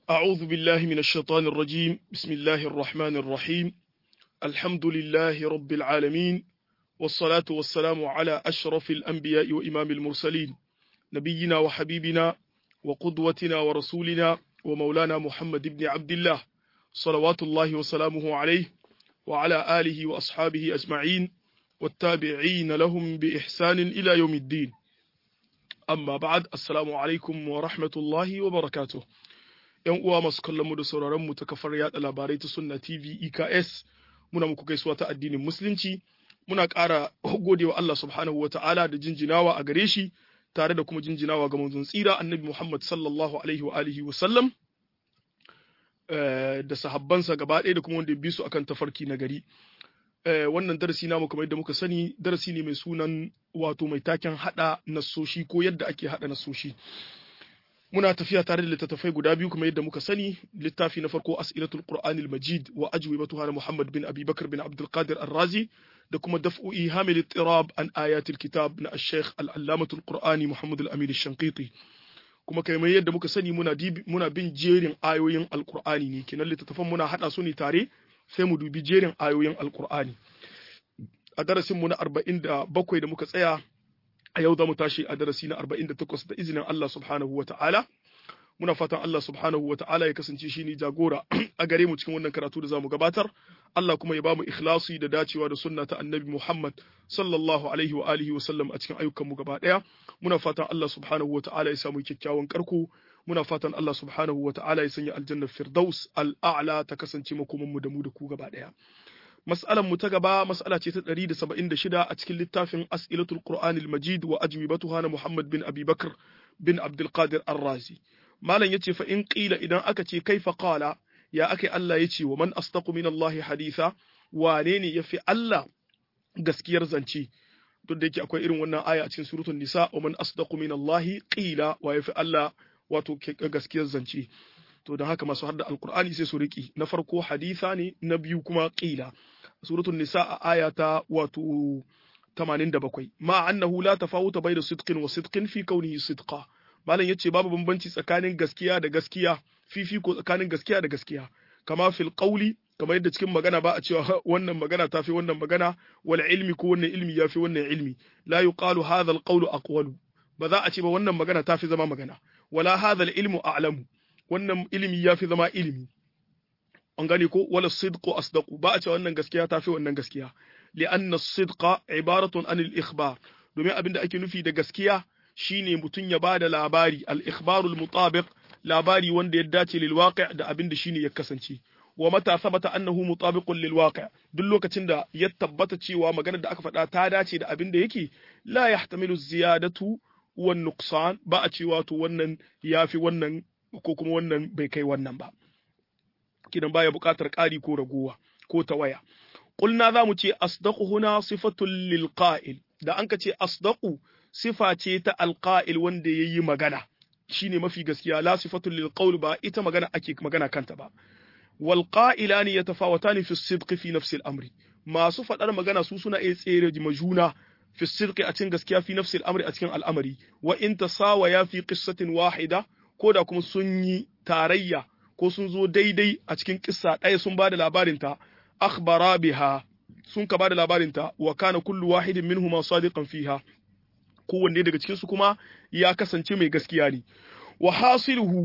أعوذ بالله من الشيطان الرجيم بسم الله الرحمن الرحيم الحمد لله رب العالمين والصلاة والسلام على أشرف الأنبياء وإمام المرسلين نبينا وحبيبنا وقدوتنا ورسولنا ومولانا محمد بن عبد الله صلوات الله وسلامه عليه وعلى آله وأصحابه أجمعين والتابعين لهم بإحسان إلى يوم الدين amma ba'ad assalamu alaikum wa rahmatullahi wa barakatuh yan uwa masu kallon mu da sauraron mu ta kafar yada labarai ta sunna tv eks muna muku gaisuwa ta addinin musulunci muna ƙara godewa Allah subhanahu wata'ala da jinjinawa a gare shi tare da kuma jinjinawa ga manzon tsira annabi Muhammad sallallahu alaihi wa alihi wa sallam da sahabbansa gaba ɗaya da kuma wanda ya bi su akan tafarki na gari wannan darasi namu kamar yadda muka sani darasi ne mai sunan wato mai taken hada nasoshi ko yadda ake hada nasoshi muna tafiya tare da littattafai guda biyu kuma yadda muka sani littafi na farko as'ilatul qur'anil majid wa ajwibatuha na muhammad bin abi bakr bin abdul qadir ar-razi da kuma daf'u ihamil ittirab an ayatil kitab na ash-shaykh al-allamatul qur'ani muhammad al-amin ash-shanqiti kuma kamar yadda muka sani muna muna bin jerin ayoyin alqur'ani ne kenan littattafan muna hada su ne tare sai mu dubi jerin ayoyin alkur'ani a darasinmu na arba'in da bakwai da muka tsaya a yau za mu tashi a darasi na arba'in da takwas da izinin Allah subhanahu wa ta'ala muna fatan Allah subhanahu wa ta'ala ya kasance shi ne jagora a gare mu cikin wannan karatu da za mu gabatar Allah kuma ya ba mu ikhlasi da dacewa da sunna ta annabi Muhammad sallallahu alaihi wa alihi wa sallam a cikin ayyukanmu gaba daya muna fatan Allah subhanahu wa ta'ala ya samu kyakkyawan karko muna fatan Allah subhanahu wa ta'ala ya sanya aljannar firdaus al'a'la ta kasance makomanmu da mu da ku gaba ɗaya. Mas'alan mu ta gaba mas'ala ce ta 176 a cikin littafin As'ilatul Qur'anil Majid wa ajwibatuha na Muhammad bin Abi Bakr bin Abdul Qadir Ar-Razi. Malam yace fa in qila idan aka ce kaifa qala ya ake Allah yace wa man astaqu min Allah haditha wane ne yafi Allah gaskiyar zance duk da yake akwai irin wannan aya a cikin suratul nisa wa man asdaqu min Allah qila wa yafi Allah wato gaskiyar zance to don haka masu hadda alkur'ani sai su riki na farko haditha ne na biyu kuma qila suratul nisa a aya ta wato 87 ma annahu la tafawuta bayna sidqin wa sidqin fi kaunihi sidqa malam yace babu bambanci tsakanin gaskiya da gaskiya fifiko tsakanin gaskiya da gaskiya kama fil qawli kamar yadda cikin magana ba a cewa wannan magana ta fi wannan magana wal ilmi ko wannan ilmi ya fi wannan ilmi la yuqalu hadha al qawlu aqwalu ba za a ce ba wannan magana ta fi zama magana wala hadha ilmu a'lamu wannan ilimi yafi zama ilimi an gane ko wala sidqu asdaqu ba a ce wannan gaskiya tafi wannan gaskiya li'anna sidqa ibaratun an al-ikhbar domin abinda ake nufi da gaskiya shine mutun ya bada labari al-ikhbarul mutabiq labari wanda ya dace lil waqi' da abinda shine ya kasance wa mata sabata annahu mutabiqun lil waqi' duk lokacin da ya tabbata cewa maganar da aka faɗa ta dace da abinda yake la yahtamilu ziyadatu wan nuqsan ba a cewa to wannan yafi wannan ko kuma wannan bai kai wannan ba kidan baya buƙatar ƙari ko ragowa ko tawaya qulna za mu ce asdaqu huna sifatul lil qa'il da anka ce asdaqu sifa ce ta alqa'il wanda yayi magana shine mafi gaskiya la sifatul lil qawl ba ita magana ake magana kanta ba wal qa'ilani yatafawatani fi sidqi fi nafsi al amri masu faɗar magana su suna iya tsere majuna في الصدق أتين gaskiya في نفس الأمر أتين الأمر وإن تساويا في قصة واحدة كودا كم سني تاريا ko sun zo daidai a cikin kissa ɗaya sun ba da labarinta akhbara biha sun ka ba da labarinta wa kana kullu wahidin minhuma sadiqan fiha kowanne daga cikin su kuma ya kasance mai gaskiya ne wa hasiluhu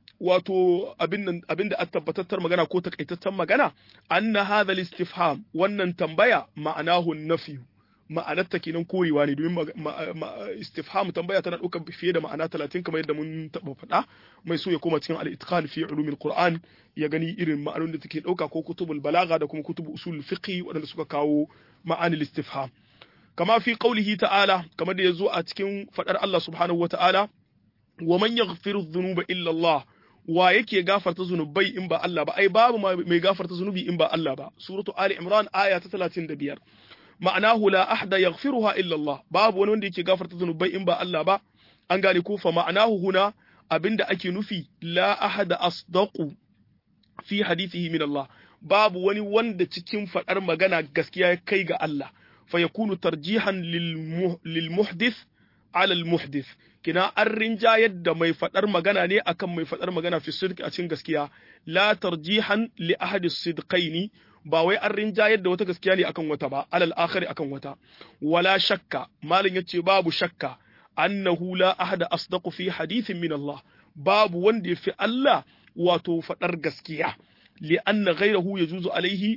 wato abin abin da tabbatattar magana ko takaitattar magana anna hadha al-istifham wannan tambaya ma'anahu nafiyu ma'anarta kenan korewa ne domin istifham tambaya tana ɗaukar fiye da ma'ana talatin kamar yadda mun taɓa faɗa mai so ya koma cikin al-itqan fi ulumil qur'an ya gani irin ma'anonin da take ɗauka ko kutubul balaga da kuma kutubul usul fiqh waɗanda suka kawo ma'anil istifham kama fi qaulihi ta'ala kamar da yazo a cikin faɗar Allah subhanahu wa ta'ala wa man yaghfiru dhunuba illa Allah wa yake gafarta zunubai in ba Allah ba ai babu mai gafarta zunubi in ba Allah ba suratu ali imran aya ta 35 ma'anahu la ahda yaghfiruha illa Allah babu wani wanda yake gafarta zunubai in ba Allah ba an gane ko fa ma'anahu huna abinda ake nufi la ahada asdaqu fi hadithihi min Allah babu wani wanda cikin fadar magana gaskiya ya kai ga Allah fa yakunu tarjihan lil muhdith alal muhdith kina an rinjayar da mai fadar magana ne akan mai fadar magana fi sidqi a cikin gaskiya la tarjihan li ahadi sidqaini ba wai an rinjayar da wata gaskiya ne akan wata ba alal akhari akan wata wala shakka malin yace babu shakka annahu la ahada asdaqu fi hadithin min Allah babu wanda yafi Allah wato fadar gaskiya li anna ghayrahu yajuzu alaihi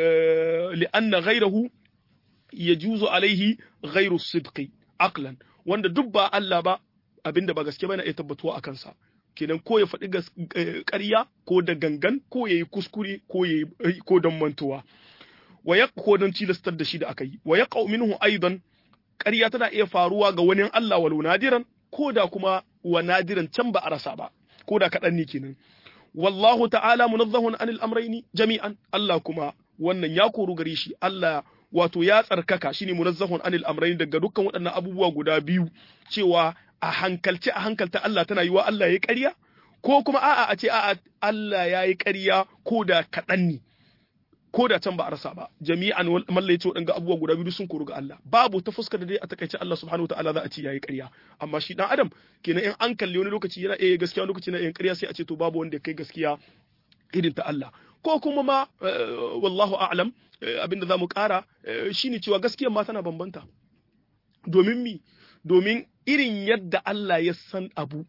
li anna ghayrahu yajuzu alaihi ghayru sidqi aqlan wanda duk ba Allah ba abinda ba gaske bane ya tabbatuwa akan sa kenan ko ya faɗi ƙarya ko da gangan ko ya yi kuskure ko ya ko don mantuwa wa ya ko don tilastar da shi da aka yi wa ya minhu aidan ƙarya tana iya faruwa ga wani Allah walau nadiran ko da kuma wa nadiran can ba a rasa ba ko da kaɗan ne kenan wallahu ta'ala munazzahun anil amraini jami'an Allah kuma wannan ya koru gare shi Allah wato ya tsarkaka shine munazzahun anil amrayn daga dukkan waɗannan abubuwa guda biyu cewa a hankalce a hankalta Allah tana yi wa Allah ya ƙarya ko kuma a'a a ce a'a Allah ya yi ƙarya ko da kaɗan ne ko da can ba a rasa ba jami'an malla ya ce waɗanga abubuwa guda biyu sun koru ga Allah babu ta fuskar da dai a takaice Allah subhanahu wa ta'ala za a ce ya yi ƙarya amma shi dan adam kenan in an kalli wani lokaci yana iya gaskiya wani lokaci yana iya ƙarya sai a ce to babu wanda ya kai gaskiya irin ta Allah ko kuma ma wallahu a'lam abinda za mu ƙara shine cewa gaskiyar ma tana bambanta domin mi domin irin yadda Allah ya san abu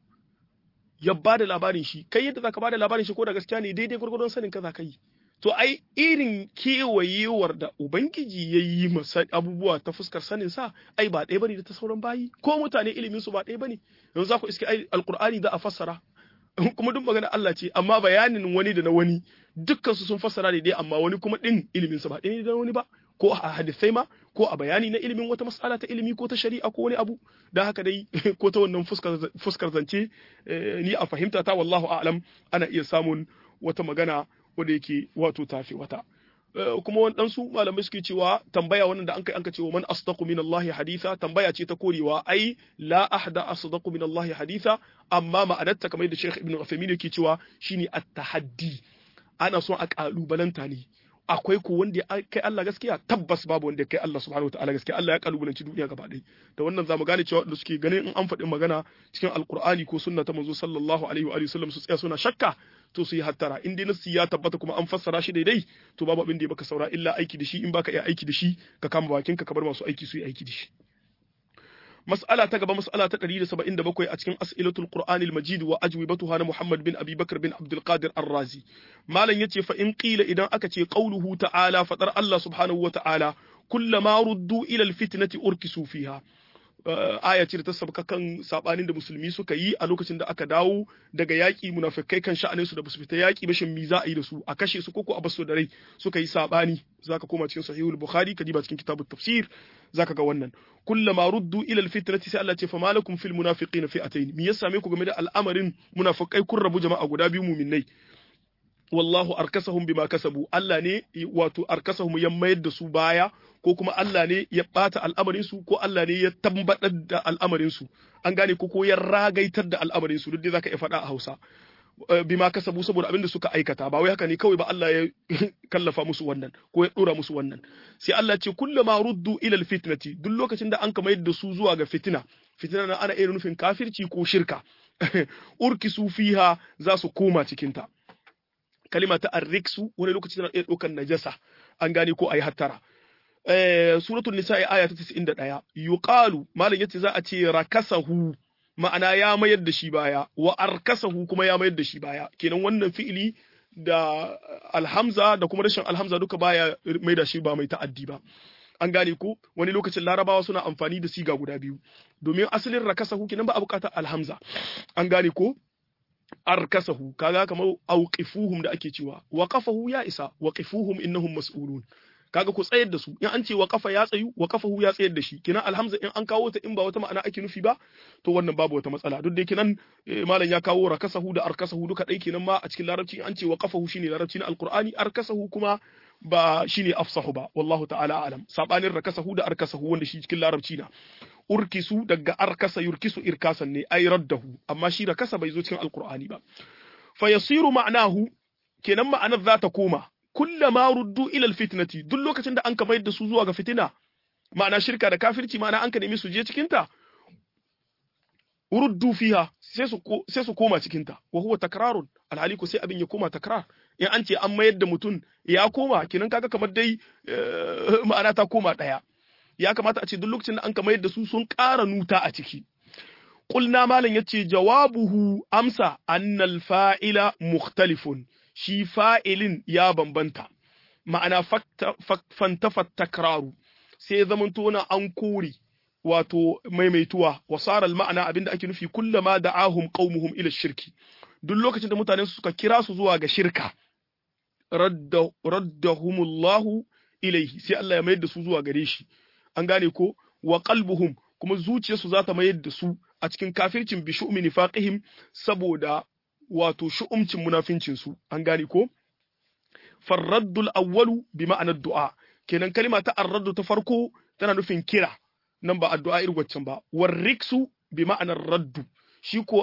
ya ba da labarin shi kai yadda zaka ba da labarin shi ko da gaskiya ne daidai gwargwadon sanin ka za ka yi to ai irin kewayewar da ubangiji ya yi masa abubuwa ta fuskar sanin sa ai ba ɗaya bane da ta sauran bayi ko mutane ilimin su ba ɗaya bane yanzu za ku iske ai alqur'ani za a fassara kuma duk magana Allah ce amma bayanin wani da na wani dukkan su sun fassara ne dai amma wani kuma din ilimin sa ba ɗaya da wani ba ko a hadisai ma ko a bayani na ilimin wata mas'ala ta ilimi ko ta shari'a ko wani abu da haka dai ko ta wannan fuskar fuskar zance ni a fahimta ta wallahu a'lam ana iya samun wata magana wanda yake wato tafi wata kuma waɗansu malamai suke cewa tambaya wannan da an kai an ka cewa man asdaqu min Allah haditha tambaya ce ta korewa ai la ahda asdaqu min Allah haditha amma ma'anarta kamar da Sheikh Ibn Uthaymeen yake cewa shine at-tahaddi ana son a kalubalanta ne akwai ko wanda ya kai Allah gaskiya tabbas babu wanda ya kai Allah subhanahu wataala gaskiya Allah ya kalubalanci duniya gaba ɗaya da wannan zamu gane cewa wanda suke ganin in an faɗi magana cikin alkur'ani ko sunna ta manzo sallallahu alaihi wa sallam su tsaya suna shakka to su yi hattara in dai nassi ya tabbata kuma an fassara shi daidai to babu abin da ya baka saura illa aiki da shi in baka iya aiki da shi ka kama bakin ka bar masu aiki su yi aiki da shi mas'ala ta gaba mas'ala ta 177 a cikin as'ilatul qur'ani al-majid wa ajwibatuha na muhammad bin abi bakr bin abdul qadir ar-razi malam yace fa in qila idan aka ce qauluhu ta'ala fadar allah subhanahu wa ta'ala kullama ruddu ila al-fitnati urkisu fiha aya ce da ta sabka kan sabanin da musulmi suka yi a lokacin da aka dawo daga yaƙi munafikai kan sha'anin su da basu fita yaƙi ba shin mi za a yi da su a kashe su koko a basu da rai suka yi sabani zaka koma cikin sahihul bukhari ka diba cikin kitabut tafsir zaka ga wannan kullama ruddu ila alfitnati sai Allah ce fa malakum fil munafiqina fi'atayn me ya same ku game da al'amarin munafikai kun rabu jama'a guda biyu mu'minnai wallahu arkasahum bima kasabu Allah ne wato arkasahum ya mayar da su baya ko kuma Allah ne ya bata al'amarin su ko Allah ne ya tambadar da al'amarin su an gane ko ko ya ragaitar da al'amarin su duk dai zaka iya faɗa a Hausa bima kasabu saboda abin da suka aikata ba wai haka ne kawai ba Allah ya kallafa musu wannan ko ya dora musu wannan sai Allah ce kullama ruddu ila alfitnati duk lokacin da an ka mayar da su zuwa ga fitina fitina na ana iya nufin kafirci ko shirka urkisu fiha za su koma cikin ta kalima ta arriksu wani lokaci tana iya ɗaukar najasa an gane ko a yi hattara suratul nisa'i aya ta 91 yuqalu malam yace za a ce rakasahu ma'ana ya mayar da shi baya wa arkasahu kuma ya mayar da shi baya kenan wannan fi'ili da alhamza da kuma rashin alhamza duka baya mai da shi ba mai ta'addi ba an gane ko wani lokacin larabawa suna amfani da siga guda biyu domin asalin rakasahu kenan ba a bukatar alhamza an gane ko arkasahu kaga kamar auqifuhum da ake cewa waqafahu ya isa waqifuhum innahum mas'ulun kaga ku tsayar da su in an ce waqafa ya tsayu waqafahu ya tsayar da shi kina alhamza in an kawo ta in ba wata ma'ana ake nufi ba to wannan babu wata matsala duk da kinan malam ya kawo rakasahu da arkasahu duka dai kenan ma a cikin larabci in an ce waqafahu shine larabci na alqur'ani arkasahu kuma ba shine afsahu ba wallahu ta'ala alam sabanin rakasahu da arkasahu wanda shi cikin larabci na urkisu daga arkasa yurkisu irkasan ne ay raddahu amma shi rakasa bai zo cikin alqur'ani ba fa yasiru ma'nahu kenan ma'anar za ta koma kullama ruddu ila alfitnati duk lokacin da an ka mayar da su zuwa ga fitina ma'ana shirka da kafirci ma'ana an ka nemi su je cikin ta uruddu fiha sai su sai su koma cikin ta wa huwa takrarun alhali ko sai abin ya koma takrar in an ce an mayar da mutum ya koma kinan kaga kamar dai ma'ana ta koma daya ya kamata a ce duk lokacin da an ka mayar da su sun ƙara nuta a ciki qulna malam yace jawabuhu amsa annal fa'ila mukhtalifun shi fa'ilin ya bambanta ma'ana fantafat takraru sai zamanto na an kore wato maimaituwa wasaral ma'ana abinda ake nufi kullama da'ahum qaumuhum ila shirki duk lokacin da mutanen su suka kira su zuwa ga shirka radda raddahumullahu ilaihi sai Allah ya mayar da su zuwa gare shi an gane ko wa qalbuhum kuma zuciyarsu za ta mayar da su a cikin kafircin bi shu'mi nifaqihim saboda wato shu'umcin munafincin su an gane ko farraddul awwalu bi ma'anar du'a kenan kalima ta arraddu ta farko tana nufin kira nan ba addu'a irin waccan ba warriksu bi ma'anar raddu shi ko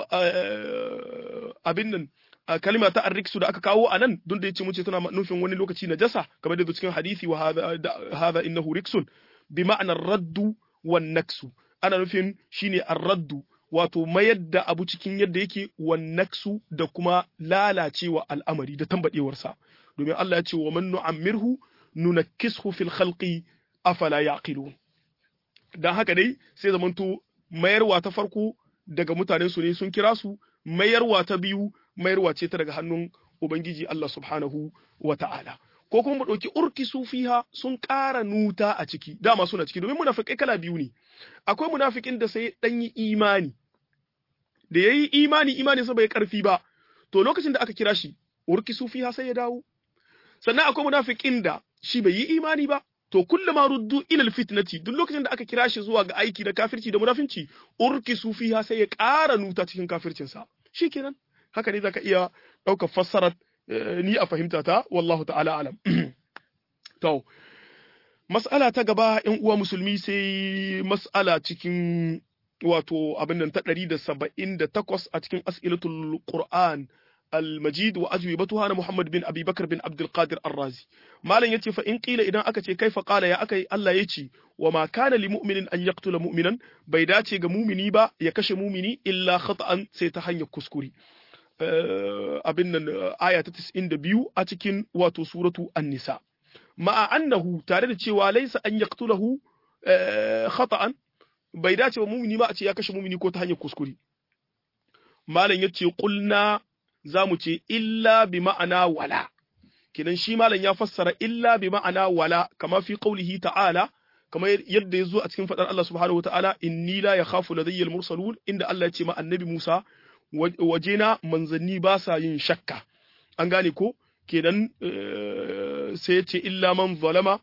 abin nan kalima ta arriksu da aka kawo a nan don da yace muce tana nufin wani lokaci najasa kamar da cikin hadisi wa hadha innahu riksun bi ma'anar raddu wan naksu ana nufin shine arraddu wato mayar da abu cikin yadda yake wan naksu da kuma lalacewa al'amari da tambadewarsa domin Allah ya ce wa man nu'ammirhu nunakkishu fil khalqi afala yaqilun dan haka dai sai zamanto mayarwa ta farko daga mutanen su ne sun kira su mayarwa ta biyu mayarwa ce ta daga hannun ubangiji Allah subhanahu wa ta'ala ko kuma mu ɗauki urki fiha sun ƙara nuta a ciki dama suna ciki domin munafikai kala biyu ne akwai munafikin da sai dan yi imani da yayi imani imani sa bai karfi ba to lokacin da aka kira shi urki fiha sai ya dawo sannan akwai munafikin da shi bai yi imani ba to kullama ruddu ila fitnati duk lokacin da aka kira shi zuwa ga aiki da kafirci da munafinci urki sufiha sai ya ƙara nuta cikin kafircin sa shikenan haka ne zaka iya ɗaukar fassarar ni a fahimta ta wallahu ta'ala alam to mas'ala ta gaba yan uwa musulmi sai mas'ala cikin wato abin nan ta 178 a cikin as'ilatul qur'an المجيد وأجوبتها أنا محمد بن أبي بكر بن عبد القادر الرازي ما لن يتي فإن قيل إذا أكتي كيف قال يا أكي الله يتي وما كان لمؤمن أن يقتل مؤمنا بيداتي مؤمني با يكش مؤمني إلا خطأ سيتحن يكسكري أبن آية 92 أتكن واتو سورة النساء مع أنه تارد وليس أن يقتله خطأ بيداتي مؤمني ما أتي يكش مؤمني كو تحن يكسكري ما لن يتي قلنا za mu ce illa bi ma'ana wala kidan shi malam ya fassara illa bi ma'ana wala kama fi qaulihi ta'ala kamar yadda ya zo a cikin fadar Allah subhanahu wata'ala inni la yakhafu ladayya al-mursalun inda Allah ya ce ma annabi Musa wajena manzanni ba sa yin shakka an gane ko kenan sai ya ce illa man zalama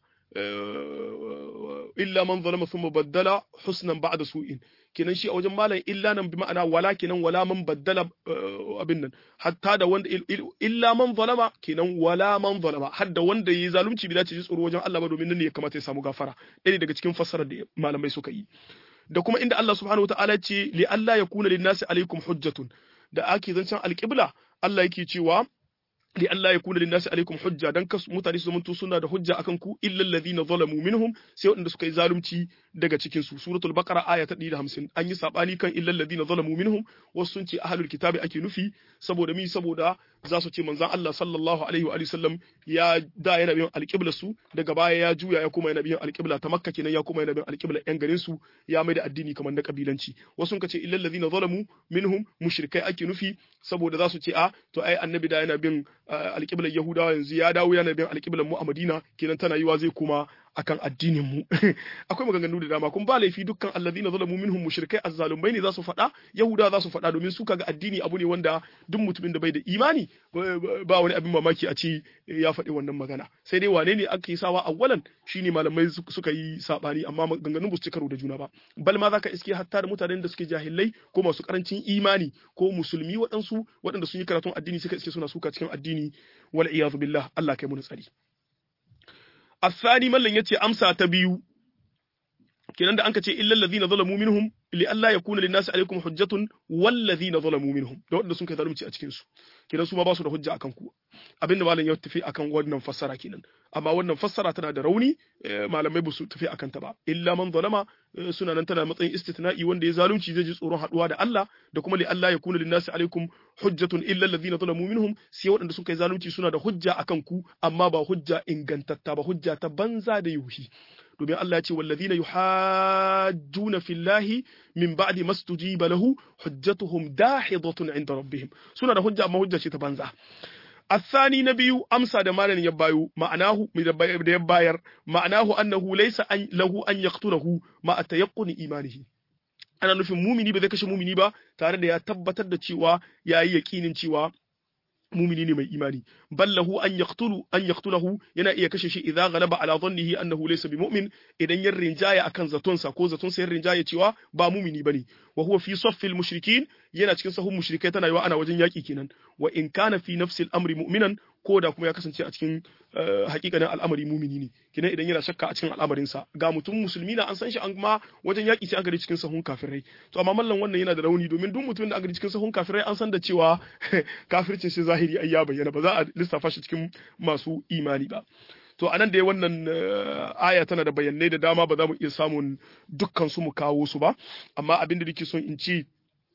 illa man zalama thumma baddala husnan ba'da su'in kenan shi a wajen malam illa nan bi ma'ana wala kenan wala man baddala abin nan hatta da wanda illa man zalama kenan wala man zalama har da wanda yayi zalunci bi dace ji tsoro wajen Allah ba domin nan ne ya kamata ya samu gafara ɗaya daga cikin fassarar da malamai suka yi da kuma inda Allah subhanahu wataala ce li Allah yakuna lin-nasi alaikum hujjatun da ake zancen alƙibla Allah yake cewa li Allah ya kuna linnasi alaikum hujja dan kasu mutane su zamanto suna da hujja akan ku illa alladhina zalamu minhum sai waɗanda suka yi zalunci daga cikin su suratul baqara aya ta 150 an yi sabani kan illa alladhina zalamu minhum wasu sun ce ahlul kitabi ake nufi saboda mi saboda za su ce manzon Allah sallallahu alaihi wa sallam ya da yana biyan alƙibla su daga baya ya juya ya kuma yana biyan alƙibla ta makka kenan ya kuma yana biyan alƙibla yan garin su ya mai da addini kamar na kabilanci wasu sun ce illa alladhina zalamu minhum mushrikai ake nufi saboda za su ce a to ai annabi da yana bin alƙiblar Yahudawa yanzu ya dawo yana bin alƙiblar mu a Madina kenan tana yiwa zai koma akan addinin mu akwai maganganu da dama kuma ba laifi dukkan alladhina zalamu minhum mushrikai azzalumai ne za su faɗa Yahudawa za su faɗa domin su kaga addini abu ne wanda duk mutumin da bai da imani ba wani abin mamaki a ce ya faɗi wannan magana sai dai wane ne aka yi sawa awwalan shine malamai suka yi sabani amma maganganun ba su ci karo da juna ba bal ma zaka iske hatta da mutanen da suke jahilai ko masu karancin imani ko musulmi waɗansu waɗanda sun yi karatun addini suka iske suna suka cikin addini wal iyadu billah Allah kai mu tsari الثاني mallan yace amsa ta biyu kenan da anka ce illal ladina zalamu minhum li alla yakuna lin nasi alaikum hujjatun wal ladhina zalamu minhum da wanda sun kai zalunci a cikin su kenan su ma ba su da hujja akan ku abinda malam ya tafi akan wannan fassara kenan amma wannan fassara tana da rauni malamai ba su tafi akan ta ba illa man zalama suna nan tana matsayin istitna'i wanda ya zalunci zai ji tsoron haduwa da Allah da kuma li Allah ya kuna lin nasi alaikum hujjatun illa alladhina zalamu minhum sai waɗanda suka yi zalunci suna da hujja akan ku amma ba hujja ingantatta ba hujja ta banza da yuhi domin Allah ya ce wallazina yuhajjuna fillahi min ba'di mastujiba lahu hujjatuhum dahidatun inda rabbihim suna da hujja amma hujja ce ta banza الثاني نبي أمسى دمالا يبايو معناه يباير معناه أنه ليس أن له أن يقتله مع تيقن إيمانه ana nufin mumini ba zai kashe mumini ba tare da ya tabbatar da cewa ya yi yakinin cewa mumini ne mai imani ballahu an yaqtulu an yaqtulahu yana iya kashe shi idza ghalaba ala dhannihi annahu laysa bimu'min idan ya rinjaya akan zatonsa ko zatonsa ya rinjaya cewa ba mumini bane wa huwa fi saffil mushrikin yana cikin sahun mushrikai tana yiwa ana wajen yaki kenan wa in kana fi nafsil amri mu'minan ko da kuma ya kasance a cikin hakikanin al'amari mumini ne kenan idan yana shakka a cikin al'amarin sa ga mutum musulmi na an san shi an ma wajen yaki sai an gari cikin sahun kafirai to amma mallan wannan yana da rauni domin duk mutumin da an gari cikin sahun kafirai an san da cewa kafircin shi zahiri ai ya bayyana ba za a lissafa shi cikin masu imani ba to anan da wannan aya tana da bayanai da dama ba za mu iya samun dukkan su mu kawo su ba amma abin da nake son in ci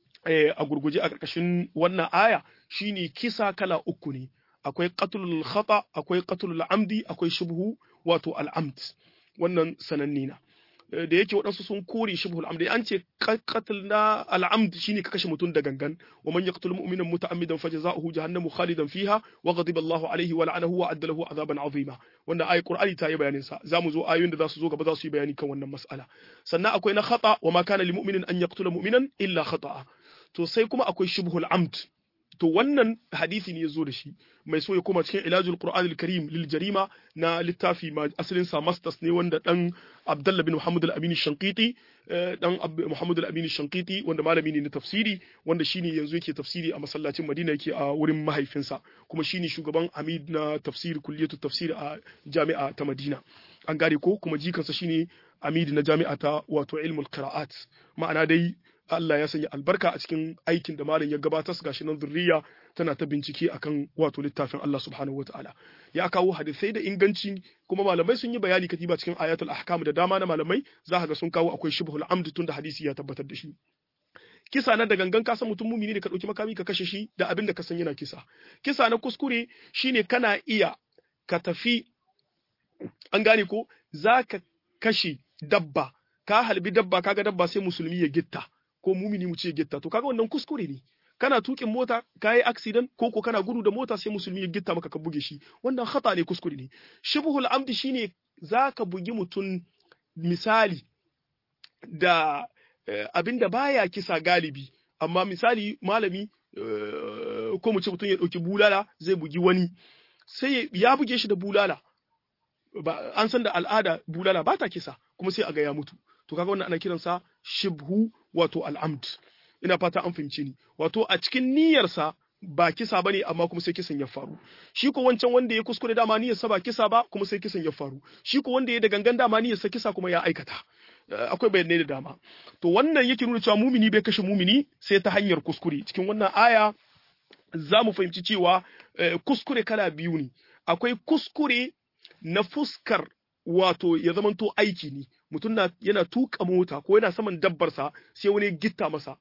a gurguje a ƙarƙashin wannan aya shine kisa kala uku ne akwai qatlul khata akwai qatlul amdi akwai shubhu wato al'amd wannan sananne na da yake waɗansu sun kore shibhul amdi an ce qatl na al'amd shine ka kashe mutum da gangan wa man yaqtul mu'mina muta'ammidan fajza'uhu jahannamu khalidan fiha wa ghadiba Allahu alayhi wa la'anahu wa adda lahu azaban azima wannan ayi qur'ani ta yi bayanin sa zamu zo ayoyin da za su zo gaba za su yi bayani kan wannan mas'ala sannan akwai na khata wa ma kana lil mu'minin an yaqtula mu'minan illa khata'a to sai kuma akwai shibhul amd to wannan hadisi ne ya zo da shi mai so ya koma cikin ilajul qur'an al-karim lil jarima na littafi ma asalin sa masters ne wanda dan abdullah bin muhammad al-amin shanqiti dan muhammad al-amin shanqiti wanda malami ne na tafsiri wanda shine yanzu yake tafsiri a masallacin madina yake a wurin mahaifinsa kuma shine shugaban amid na tafsir kulliyatu tafsir a jami'a ta madina an gane ko kuma jikansa shine amid na jami'a ta wato ilmul qira'at ma'ana dai Allah ya sanya albarka a cikin aikin da malam ya gabatar su gashi nan zurriya tana ta bincike akan wato littafin Allah subhanahu wataala ya kawo hadisai da inganci kuma malamai sun yi bayani katiba cikin ayatul ahkam da dama na malamai za ka ga sun kawo akwai shibhul amd tun da hadisi ya tabbatar da shi kisa na da gangan ka san mutum mumini ne ka dauki makami ka kashe shi da abin da ka san yana kisa kisa na kuskure shine kana iya ka tafi an gane ko za ka kashe dabba ka halbi dabba kaga dabba sai musulmi ya gitta ko mumini mu ce gitta to kaga wannan kuskure ne kana tukin mota ka yi accident ko ko kana gudu da mota sai musulmi ya gitta maka ka buge shi wannan khata ne kuskure ne shibhul amdi shine zaka bugi mutum misali da abinda baya kisa galibi amma misali malami ko mu ce mutum ya dauki bulala zai bugi wani sai ya buge shi da bulala an san da al'ada bulala ba ta kisa kuma sai a ga ya mutu to kaga wannan ana kiransa shibhu wato al'amd ina fata an fahimci ni wato a cikin niyyarsa ba kisa bane amma kuma sai kisan ya faru shi ko wancan wanda ya kuskure dama niyyarsa ba kisa ba kuma sai kisan ya faru shi ko wanda ya da gangan dama niyyarsa kisa kuma ya aikata akwai bayanai da dama to wannan yake nuna cewa mumini bai kashe mumini sai ta hanyar kuskure cikin wannan aya za mu fahimci cewa kuskure kala biyu ne akwai kuskure na fuskar wato ya zamanto aiki ne mutum na yana tuka mota ko yana saman dabbarsa sai wani gitta masa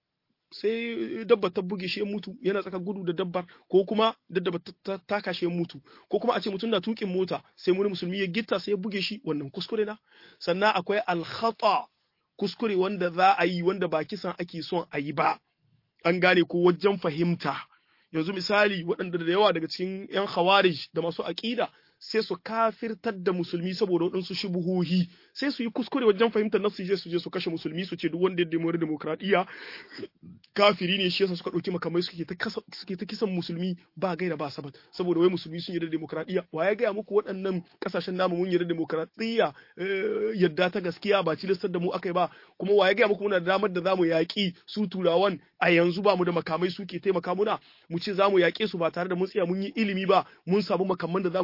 sai dabba ta buge shi ya mutu yana tsaka gudu da dabbar ko kuma dabba ta taka shi ya mutu ko kuma a ce mutum na tukin mota sai wani musulmi ya gitta sai ya buge shi wannan kuskure na sannan akwai alkhata kuskure wanda za a yi wanda ba kisan ake son a yi ba an gane ko wajen fahimta yanzu misali waɗanda da yawa daga cikin 'yan khawarij da masu aƙida sai su kafirtar da musulmi saboda waɗansu shubuhohi sai su yi kuskure wajen fahimtar nasu je su je su kashe musulmi su ce duk wanda ya demori demokradiyya kafiri ne shi yasa suka ɗauki makamai suke ta suke ta kisan musulmi ba gaira ba sabat saboda wai musulmi sun yarda demokradiyya wa ya gaya muku waɗannan kasashen namu mun yarda demokradiyya yadda ta gaskiya ba cilistar da mu akai ba kuma wa ya gaya muku muna da damar da zamu yaƙi su turawan a yanzu ba mu da makamai suke taimaka muna mu ce zamu yaƙe su ba tare da mun tsaya mun yi ilimi ba mun samu makamman da zamu iya tabbatar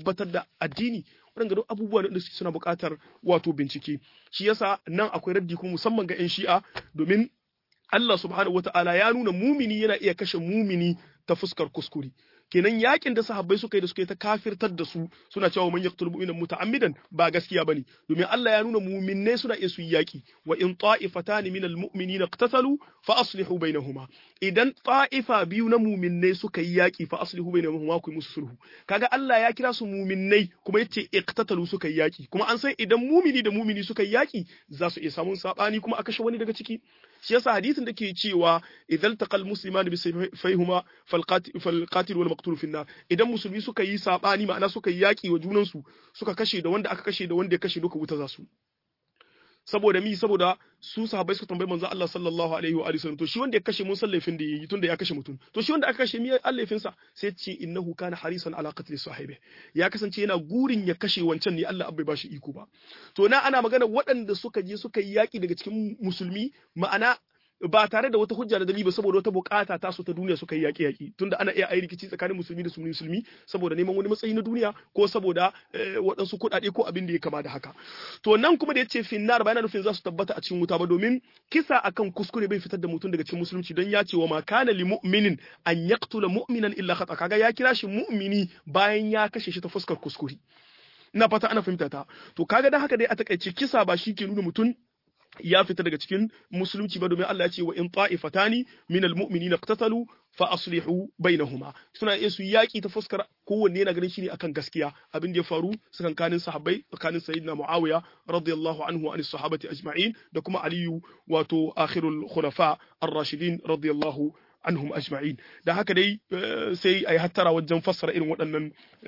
tabbatar da addini waɗanda duk abubuwa da suna buƙatar wato bincike shi yasa nan akwai raddi kuma musamman ga 'yan shi'a domin Allah subhanahu wata'ala ya nuna mumini yana iya kashe mumini ta fuskar kuskure kenan yakin da sahabbai suka yi da suka yi ta kafirtar da su suna cewa man yaqtul mu'mina muta'ammidan ba gaskiya bane domin Allah ya nuna mu'minai suna iya su yi yaki wa in ta'ifatan min almu'minina iqtatalu fa aslihu bainahuma idan ta'ifa biyu na mu'minai suka yi yaki fa aslihu bainahuma ku musu sulhu kaga Allah ya kira su mu'minai kuma yace iqtatalu suka yi yaki kuma an san idan mu'mini da mu'mini suka yi yaki za su iya samun sabani kuma a kashe wani daga ciki shi yasa hadisin da ke cewa idan taqal muslimani bi sayfihuma fal qatil wal maqtul fi idan musulmi suka yi sabani ma'ana suka yi yaki wa junan su suka kashe da wanda aka kashe da wanda ya kashe duka wuta za su saboda mi saboda su sahabbai suka tambayi manzo Allah sallallahu alaihi wa alihi to shi wanda ya kashe mun san laifin da yayi tunda ya kashe mutum to shi wanda aka kashe mi laifin sa sai ce innahu kana harisan ala qatli sahibi ya kasance yana gurin ya kashe wancan ne Allah bai bashi iko ba to na ana magana waɗanda suka je suka yi yaki daga cikin musulmi ma'ana ba tare da wata hujja da dalili ba saboda wata bukata ta su ta duniya suka yi yaƙi yaƙi tunda ana iya ayi rikici tsakanin musulmi da musulmi saboda neman wani matsayi na duniya ko saboda waɗansu kuɗaɗe ko abin da ya kama da haka to nan kuma da yace finnar ba yana nufin za su tabbata a cikin wuta ba domin kisa akan kuskure bai fitar da mutum daga cikin musulunci don ya ce wa ma kana li mu'minin an yaqtula mu'minan illa khata kaga ya kira shi mu'mini bayan ya kashe shi ta fuskar kuskure ina fata ana fahimta ta to kaga dan haka dai a takaice kisa ba shi ke nuna mutum ya fita daga cikin musulunci ba domin Allah ya ce wa in ta'ifatani min almu'minina iqtatalu fa aslihu bainahuma suna iya su yaki ta fuskar kowanne yana ganin shi ne akan gaskiya abin da ya faru tsakankanin sahabbai tsakanin sayyidina Muawiya radiyallahu anhu wa sahabati ajma'in da kuma Aliyu wato akhirul khulafa ar-rashidin radiyallahu anhum ajma'in da haka dai sai a yi hattara wajen fassara irin waɗannan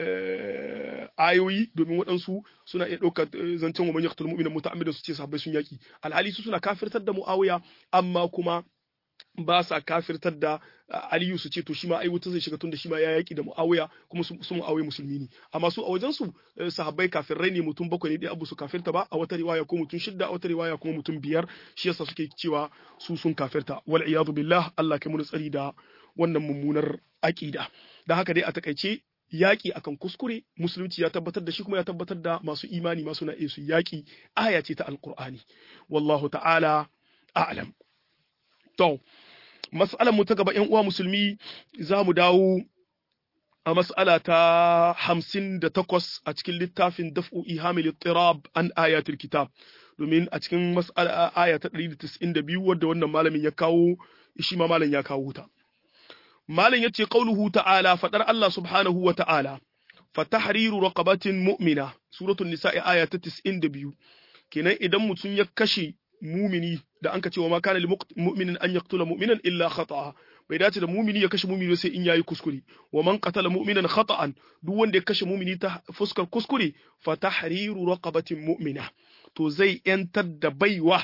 ayoyi domin waɗansu suna iya ɗaukar zancen wa man yaqtul mu'mina muta'ammidan su ce sahabbai sun yaki alhali su suna kafirtar da muawiya amma kuma ba sa kafirtar da aliyu su ce to shi ma ai wuta zai shiga tun da shi ma ya yaki da muawiya kuma su muawiya musulmi ne amma su a wajen su sahabbai kafirai ne mutum bakwai ne dai abu su kafirta ba a wata riwaya ko mutum shidda a wata riwaya kuma mutum biyar shi yasa suke cewa su sun kafirta wal iyadu billah Allah kai mu tsari da wannan mummunar aqida da haka dai a takaice yaƙi akan kuskure musulunci ya tabbatar da shi kuma ya tabbatar da masu imani masu na su yaƙi aya ce ta alqur'ani wallahu ta'ala a'lam to mas'alar mu ta gaba ƴan uwa musulmi za mu dawo a mas'ala ta hamsin da takwas a cikin littafin daf'u ihamil ittirab an ayatul kitab domin a cikin mas'ala aya ta 192 wadda wannan malamin ya kawo shi ma malam ya kawo ta malam yace qauluhu ta'ala fadar Allah subhanahu wa ta'ala fatahriru raqabatin mu'mina suratul nisa'i aya ta 92 kenan idan mutum ya kashe mumini da an ka ce wa ma kana lil mu'minin an yaqtula mu'minan illa khata'a bai dace da mumini ya kashe mumini sai in yayi kuskure wa man qatala mu'minan khata'an duk wanda ya kashe mumini ta fuskar kuskure fa tahriru raqabatin mu'mina to zai yantar da baiwa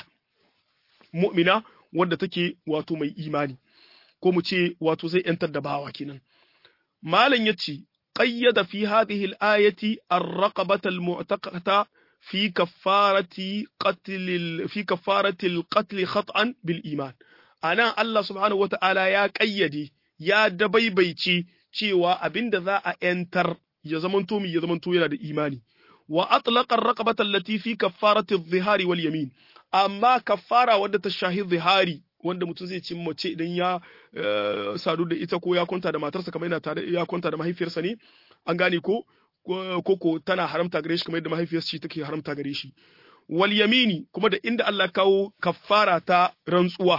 mu'mina wanda take wato mai imani ko mu ce wato zai yantar da bawa kenan malam yace qayyada fi hadhihi al-ayati ar-raqabata al-mu'taqata في كفارة قتل في كفارة القتل خطأ بالإيمان أنا الله سبحانه وتعالى يا قيدي يا دبيبيتي cewa abinda za a ‘yantar ya zamanto mi ya zamanto yana da imani, wa atlaƙar raƙabatar latifi kaffaratin zihari wal yamin, amma kaffara wadda ta shahi zihari wanda mutum zai ci mace idan ya sadu da ita ko ya kwanta da matarsa kamar yana tare ya kwanta da mahaifiyarsa ne, an gane ko koko tana haramta gare shi kamar yadda mahaifiyarsa shi take haramta gare shi wal yamini kuma da inda Allah kawo kaffara ta rantsuwa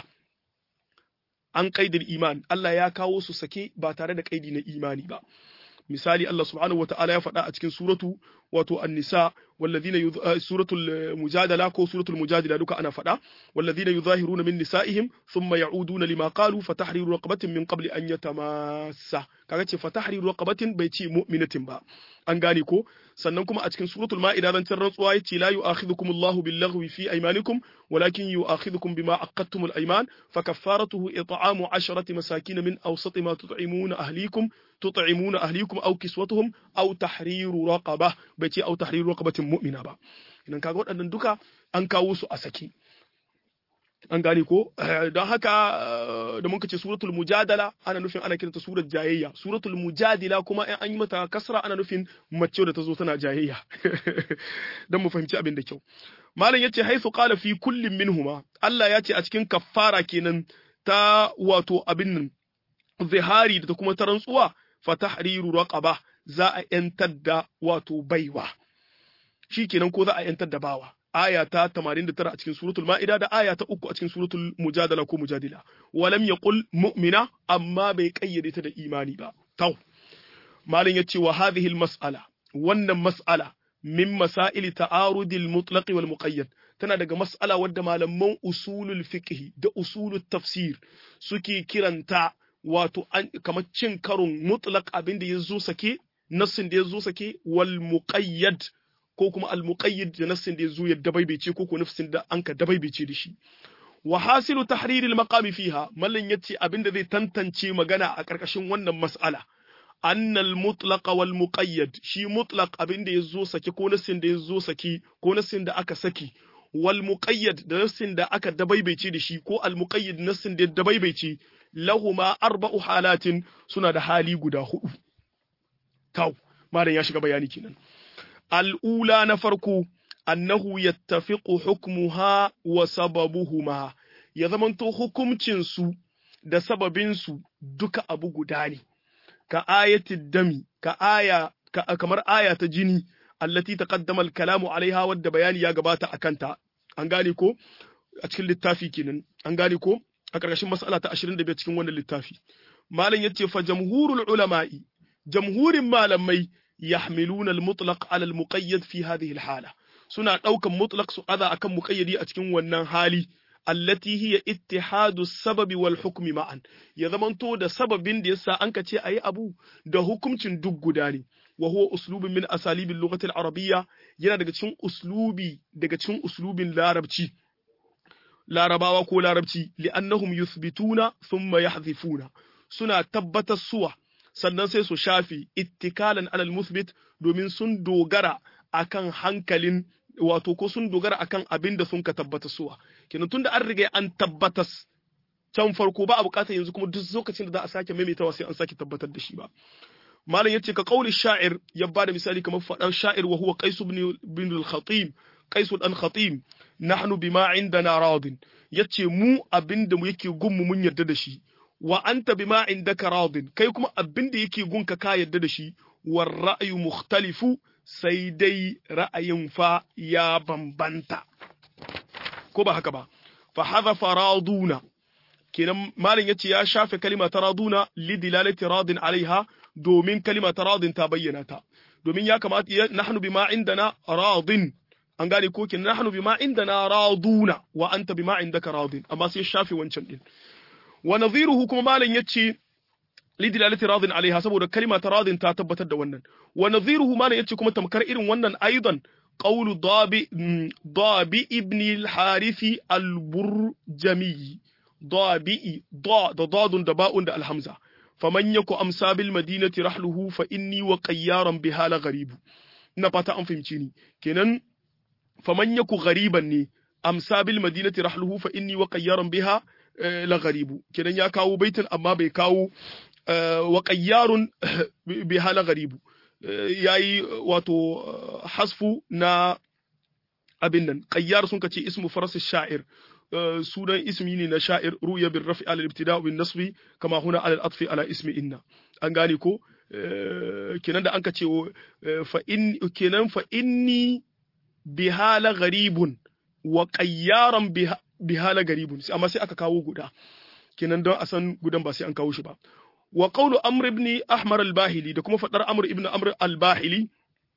an kaidar iman Allah ya kawo su sake ba tare da kaidi na imani ba misali Allah subhanahu wata'ala ya faɗa a cikin suratu wato an-nisa walladhina suratul mujadala ko suratul mujadila duka ana faɗa walladhina yuzahiruna min nisaihim thumma ya'uduna lima qalu fatahriru raqabatin min qabli an yatamassa kaga ce fatahriru raqabatin bai ce mu'minatin ba an gane ko sannan kuma a cikin suratul ma'ida dan can rantsuwa yace la yu'akhidhukum Allahu bil-laghwi fi aymanikum walakin yu'akhidhukum bima aqadtumul ayman fakaffaratuhu it'amu 'asharati masakin min awsati ma tut'imuna ahlikum tut'imuna ahlikum aw kiswatuhum aw tahriru raqabah bai ce aw tahriru raqabatin mu'mina ba idan kaga waɗannan duka an kawo su a saki an gane ko don haka da muka ce suratul mujadala ana nufin ana kiranta surar jayayya suratul mujadila kuma in an yi mata kasra ana nufin mace da ta zo tana jayayya don mu fahimci abin da kyau malam yace haisu qala fi kullin minhuma Allah ya ce a cikin kaffara kenan ta wato abin nan zihari da ta kuma ta rantsuwa fa tahriru raqaba za a yantar da wato baiwa shikenan ko za a yantar da bawa aya ta 89 a cikin suratul ma'ida da aya ta 3 a cikin suratul mujadala ko mujadila walam yaqul mu'mina amma bai kayyade ta da imani ba tau malin yace wa hadhihi al mas'ala wannan mas'ala min masail ta'arudil mutlaq wal muqayyad tana daga mas'ala wadda malaman usulul fiqh da usulul tafsir suke kiranta wato kamar cin karon mutlaq abin da yazo sake nassin da yazo sake wal muqayyad ko kuma al-muqayyid da nassin da yazo ya dabaibece ko ko nafsin da anka dabaibece da shi wa hasilu tahrir al-maqami fiha mallan yace abinda zai tantance magana a karkashin wannan mas'ala anna al-mutlaq wal muqayyad shi mutlaq abinda yazo saki ko nassin da yazo saki ko nassin da aka saki wal muqayyad da nassin da aka dabaibece da shi ko al-muqayyid nassin da dabaibece lahuma arba'u halatin suna da hali guda hudu tau malam ya shiga bayani kenan al'ula na farko, annahu yattafiqu hukmuha wa sababuhuma, ya zamanto hukumcinsu da sababinsu duka abu guda ne, ka ayatid dami, ka aya, ka, kamar aya ta jini, allati taqaddama al-kalamu alaiha wadda bayani ya gabata a kanta, an gane ko? A cikin littafi kenan, an gane ko? A ƙarƙashin mas'ala ta 25 cikin wannan littafi. Malam yace fa jamhurul ulama'i, jamhurin malamai يحملون المطلق على المقيد في هذه الحالة سنة أوكا مطلق سؤال أكم مقيدي أتكن ونن حالي التي هي اتحاد السبب والحكم معا يضمن تو ده سبب دي يسا أنك تي أي أبو ده حكم تندق داني وهو أسلوب من أساليب اللغة العربية ينا دقا تشون أسلوبي دقا تشون أسلوب لاربتي larabawa ko larabci li'annahum yuthbituna thumma yahdhifuna suna tabbatar suwa sannan sai su shafi ittikalan alal musbit domin sun dogara akan hankalin wato ko sun dogara akan abin da sun ka tabbata suwa kenan tunda an riga an tabbatas can farko ba a bukatar yanzu kuma duk lokacin da za a sake maimaitawa sai an sake tabbatar da shi ba malam yace ka qauli sha'ir ya bada misali kamar fadar sha'ir wa huwa qais ibn bin al-khatim qais dan khatim nahnu bima indana radin yace mu abinda mu yake gunmu mun yarda da shi wa anta bima indaka radin kai kuma abinda yake gunka ka yarda da shi war ra'yu mukhtalifu sai dai ra'ayin fa ya bambanta ko ba haka ba fa hadhafa raduna kenan malin yace ya shafe kalima ta raduna li dilalati radin alaiha domin kalima ta radin ta bayyana ta domin ya kamata nahnu bima indana radin an gane ko kin nahnu bima indana raduna wa anta bima indaka radin amma sai shafe wancan din wa nadhiruhu kuma malan yace lidilalati radin alaiha saboda kalima ta radin ta tabbatar da wannan wa nadhiruhu malan yace kuma tamkar irin wannan aidan qawlu dabi dabi ibn al-harithi al-burjami dabi da da dadun da ba'un da al-hamza faman yaku amsa bil madinati rahluhu fa inni wa qayyaran biha la gharibu ina fata an fahimci ni kenan faman yaku ghariban ne amsa bil madinati rahluhu fa inni wa qayyaran biha la gharibu kenan ya kawo baitin amma bai kawo wa qayyarun biha la gharibu yayi wato hasfu na abin nan qayyar sun kace ismu faras sha'ir sunan ismi ne na sha'ir ruya bin rafi al ibtida bin nasbi kama huna al atfi ala ismi inna an gane ko kenan da an ka ce fa in kenan fa inni bihala gharibun wa qayyaran bihala garibun amma sai aka kawo guda kenan don a san gudan ba sai an kawo shi ba wa qawlu amr ibn ahmar al-bahili da kuma fadar amr ibn amr al-bahili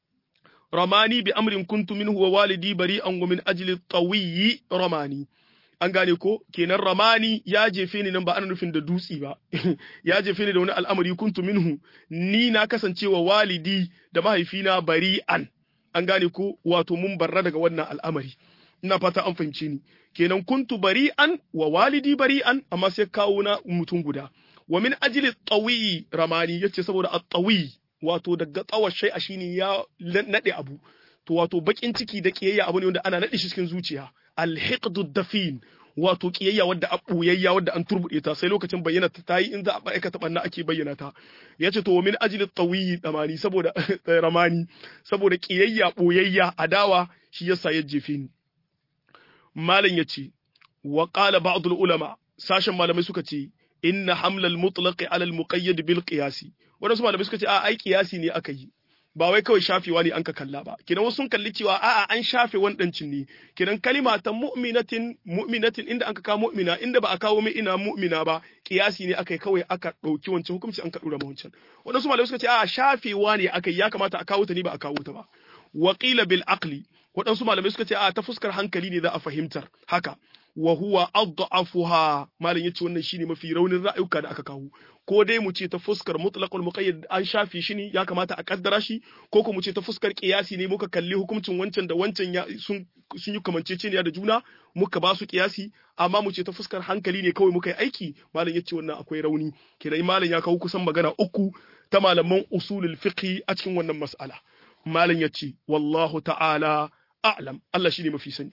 ramani bi amrin kuntu minhu wa walidi bari'an wa min ajli tawiyyi ramani an gane ko kenan ramani ya jefe ni nan ba ana nufin da dutsi ba ya jefe ni da wani al'amari kuntu minhu ni na kasancewa walidi da mahaifina bari'an an gane ko wato mun barra daga wannan al'amari ina fata an fahimce ni kenan kuntu bari'an wa walidi bari'an amma sai kawo na mutum guda wa min ajli tawi ramani yace saboda at-tawi wato daga tsawar shay'a shine ya nade abu to wato bakin ciki da kiyayya abu ne wanda ana nade shi cikin zuciya al-hiqdu dafin wato kiyayya wadda a ɓoyayya wadda an turbuɗe ta sai lokacin bayyana ta yi in za a aikata ɓanna ake bayyana ta ya ce to wa min ajli tawiyi damani saboda ramani saboda kiyayya ɓoyayya adawa shi yasa ya jefe ni malam ya ce wa qala ba'dul ulama sashen malamai suka ce inna hamlal mutlaqi ala al muqayyad bil qiyasi wadansu malamai suka ce a ai qiyasi ne aka yi ba wai kawai shafewa ne an ka kalla ba kidan wasu sun kalli cewa a'a an shafe wandancin ne kidan kalima ta mu'minatin mu'minatin inda an ka kawo mu'mina inda ba a kawo mai ina mu'mina ba qiyasi ne aka yi kawai aka dauki wancan hukunci an ka dura wancan wadansu malamai suka ce a'a shafewa ne aka yi ya kamata a kawo ta ne ba a kawo ta ba waqila bil aqli waɗansu malamai suka ce a ta fuskar hankali ne za a fahimtar haka wa huwa adhafuha malam yace wannan shine mafi raunin ra'ayuka da aka kawo ko dai mu ce ta fuskar mutlaqul muqayyad an shafi shi ne ya kamata a kaddara shi ko ko mu ce ta fuskar qiyasi ne muka kalli hukuncin wancan da wancan ya sun sun yi kamanceceniya da juna muka ba su qiyasi amma mu ce ta fuskar hankali ne kawai muka yi aiki malam yace wannan akwai rauni kenan malam ya kawo kusan magana uku ta malaman usulul fiqh a cikin wannan mas'ala malam yace wallahu ta'ala a'lam Allah shine mafi sani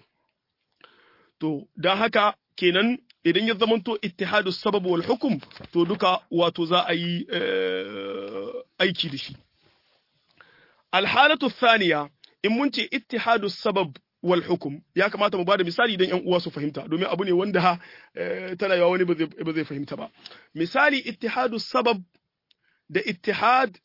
to dan haka kenan idan ya zamanto ittihadu sabab wal hukum to duka wato za a yi aiki da shi alhalatu thaniya in mun ce ittihadu sabab wal hukum ya kamata mu bada misali idan yan uwa su fahimta domin abu ne wanda tana yawa wani ba zai fahimta ba misali ittihadu sabab da ittihad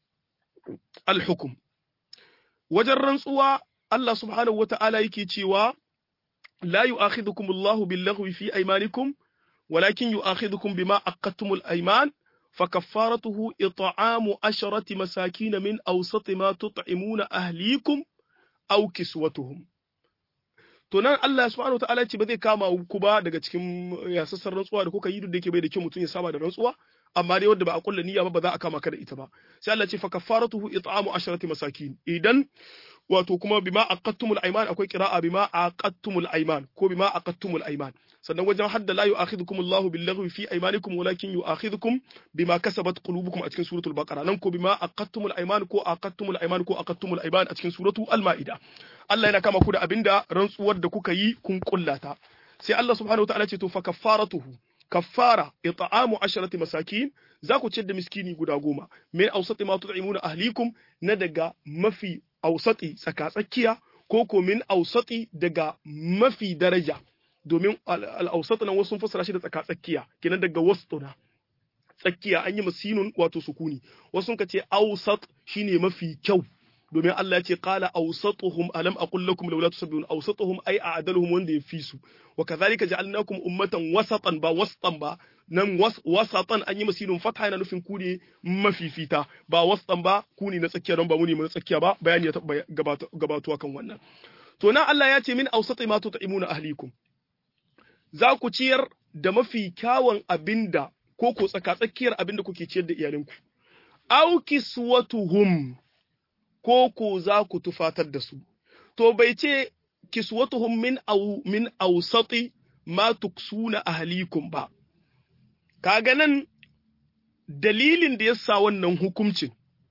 al hukum wajen rantsuwa Allah subhanahu wata'ala yake cewa la yu'akhidhukum Allahu bil-laghwi fi aymanikum walakin yu'akhidhukum bima aqadtumul ayman fakaffaratuhu it'amu asharati masakin min awsati ma tut'imuna ahlikum aw kiswatuhum to nan Allah subhanahu wata'ala ce ba zai kama ku ba daga cikin yasassar rantsuwa da kuka yi duk da yake bai da kyau mutum ya saba da rantsuwa amma dai wanda ba a kulla niyya ba ba za a kama ka da ita ba sai Allah ce fa kaffaratuhu it'amu asharati masakin idan wato kuma bima aqattumul ayman akwai qira'a bima aqattumul ayman ko bima aqattumul ayman sannan wajen hadda la yu'akhidhukum Allahu bil laghwi fi aymanikum walakin yu'akhidhukum bima kasabat qulubukum a cikin suratul baqara nan ko bima aqattumul ayman ko aqattumul ayman ko aqattumul ayman a cikin suratul al-maida Allah yana kama ku da abinda rantsuwar da kuka yi kun kullata sai Allah subhanahu wa ta'ala ce to fa kaffaratuhu kaffara it'amu asharati masakin za ku ciyar da miskini guda goma min awsati ma tut'imuna ahlikum na daga mafi awsati tsakatsakiya ko ko min awsati daga mafi daraja domin al-awsat nan wasu fassara shi da tsakatsakiya kenan daga wastuna tsakiya an yi masinun wato sukuni wasu ka ce awsat shine mafi kyau domin Allah ya ce qala awsatuhum alam aqul lakum laula tusabbihun awsatuhum ay a'daluhum wanda ya fi su wa kadhalika ja'alnakum ummatan wasatan ba wasatan ba nan wasatan an yi masinun fatha yana nufin ku ne mafifita ba wasatan ba ku ne na tsakiya don ba mu ne na tsakiya ba bayani ya taɓa gabatuwa kan wannan to nan Allah ya ce min awsati ma tut'imuna ahlikum za ku ciyar da mafi kyawun abinda ko ko tsaka tsakiyar abinda kuke ciyar da iyalinku aw kiswatuhum ko ko za ku tufatar da su. To bai ce kiswatuhum min au min ausati ma tuksuna ahlikum ba. Kaga nan dalilin da ya sa wannan hukuncin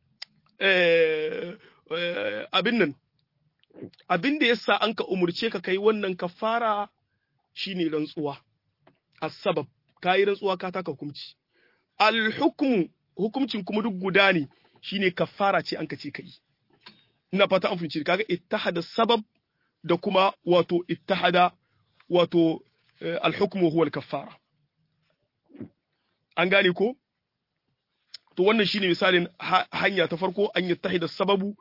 abin nan abin da ya sa an ka umurce ka kai wannan kafara shine rantsuwa as-sabab kai rantsuwa ka taka hukunci al-hukmu hukuncin kuma duk guda ne shine kafara ce an ka ce kai ina fata an fahimci kaga ittahada sabab da kuma wato ittahada wato al-hukmu huwa al-kaffara an gane ko to wannan shine misalin hanya ta farko an yattahida sababu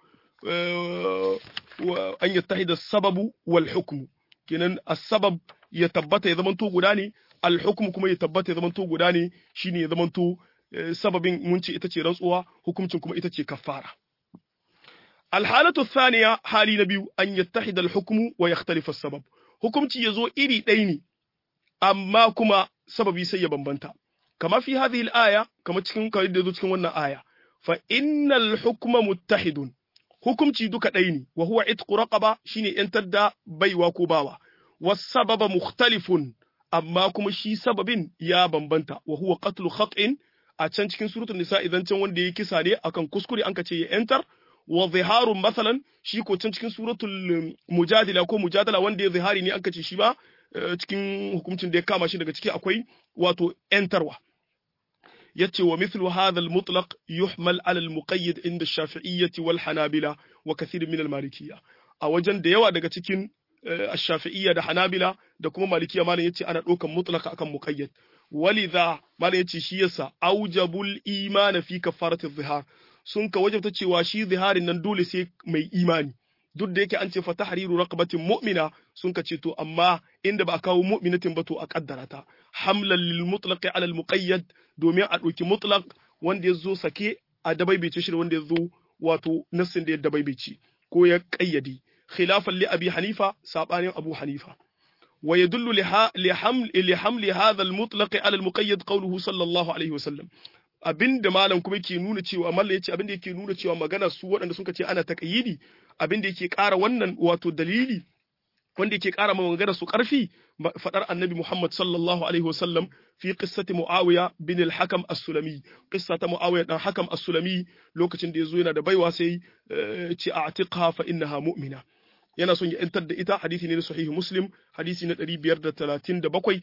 an yattahida sababu wal hukmu kenan as-sabab ya tabbata ya zamanto guda ne al-hukmu kuma ya tabbata ya zamanto guda ne shine ya zamanto sababin mun ce ita ce rantsuwa hukuncin kuma ita ce kaffara الحالة الثانية حالي نبي أن يتحد الحكم ويختلف السبب حكمتي يزو إري ديني أما كما سببي سي بمبنتا كما في هذه الآية كما تكون كما تكون وانا آية فإن الحكم متحد حكمتي دوك ديني وهو عتق رقبة شيني انتدى بي وكوباوا والسبب مختلف أما كما شي سبب يا بمبنتا وهو قتل خطئ a can cikin suratul nisa idan can wanda ya kisa ne akan kuskure an ka ce ya enter wa ziharun masalan shi ko can cikin suratul mujadila ko mujadala wanda ya zihari ne aka ce shi ba cikin hukuncin da ya kama shi daga ciki akwai wato ‘yantarwa. yace wa mithlu hadha al-mutlaq yuhmal ala al-muqayyad inda ash-shafi'iyyah wal hanabila wa kathir min al-malikiyya a wajen da yawa daga cikin ash-shafi'iyya da hanabila da kuma malikiyya malam yace ana dokan mutlaq akan muqayyad walidha malam yace shi yasa aujabul iman fi kafarati adh-dhihar sun ka wajabta cewa shi ziharin nan dole sai mai imani duk da yake an ce fa tahriru raqabatin mu'mina sun ka ce to amma inda ba a kawo mu'minatin ba to a kaddara ta hamlan lil mutlaq ala al muqayyad domin a ɗauki mutlaq wanda ya zo sake a dabaibaice shi da wanda ya zo wato nassin da ya dabaibaice ko ya kayyade khilafan li abi hanifa sabanin abu hanifa wa yadullu li haml li hamli hadha al mutlaq ala al muqayyad qawluhu sallallahu alaihi wasallam abinda malam kuma yake nuna cewa mallam yace abinda yake nuna cewa magana su waɗanda suka ce ana taqyidi abinda yake ƙara wannan wato dalili wanda yake ƙara magana su ƙarfi faɗar annabi Muhammad sallallahu alaihi wasallam fi qissati Muawiya bin al-Hakam as-Sulami qissa ta Muawiya dan Hakam as-Sulami lokacin da yazo yana da baiwa sai ce a'tiqha fa innaha mu'mina yana son ya yantar da ita hadisi ne na sahihi Muslim hadisi na 537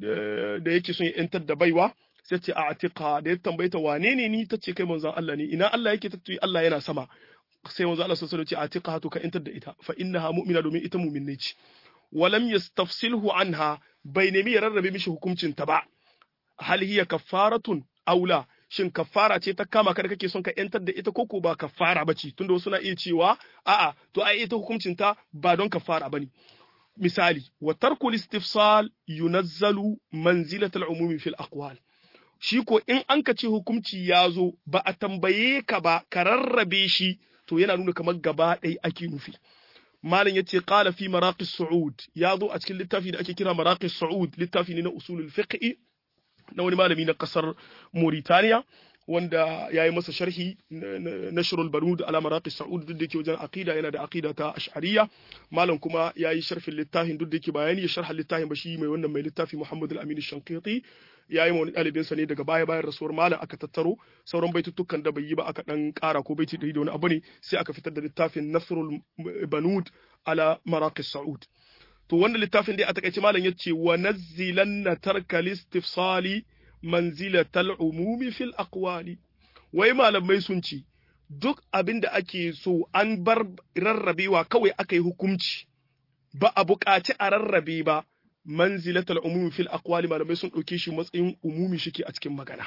da yake son ya yantar da baiwa sai ce a'tiqha da ya tambaye ta wane ne ni tace kai manzon Allah ne ina Allah yake tace Allah yana sama sai manzo Allah sallallahu alaihi wasallam ce atiqa to ka intar da ita fa innaha mu'mina domin ita mu'minne ce walam yastafsilhu anha bai nemi ya rarrabe mishi hukuncin ta ba hal hiya kaffaratun aula shin kaffara ce ta kama ka da kake son ka yantar da ita koko ba kaffara bace tunda wasu na iya cewa a'a to ai ita hukuncin ta ba don kaffara bane misali wa tarkul istifsal yunazzalu manzilatal umumi fil aqwal shi ko in an ka ce hukunci ya zo ba a tambaye ka ba ka rarrabe shi to yana nuna kamar gaba ɗaya ake nufi malam yace qala fi maraqis su'ud ya zo a cikin littafi da ake kira maraqis su'ud littafi ne na usulul fiqh na wani malami na kasar Mauritania wanda ya yi masa sharhi nashrul banud ala maraqis su'ud duk da yake wajen aqida yana da aqida ta ash'ariyya malam kuma ya yi sharhin littafin duk da yake bayani ya sharha littafin ba shi mai wannan mai littafi Muhammad al-Amin shanqiti ya yi wani ɗalibinsa ne daga baya bayan rasuwar malam aka tattaro sauran baitutukan da bai yi ba aka ɗan ƙara ko baiti ɗari da wani abu ne sai aka fitar da littafin nasrul banud ala maraqis sa'ud to wannan littafin dai a takaice malam ya ce wa nazzilanna tarka listifsali manzilatal umumi fil aqwali wai malamai sun ce duk abin da ake so an bar rarrabewa kawai aka yi hukunci ba a buƙaci a rarrabe ba manzilatal umumi fil aqwali malamai sun ɗauke shi matsayin umumi shike a cikin magana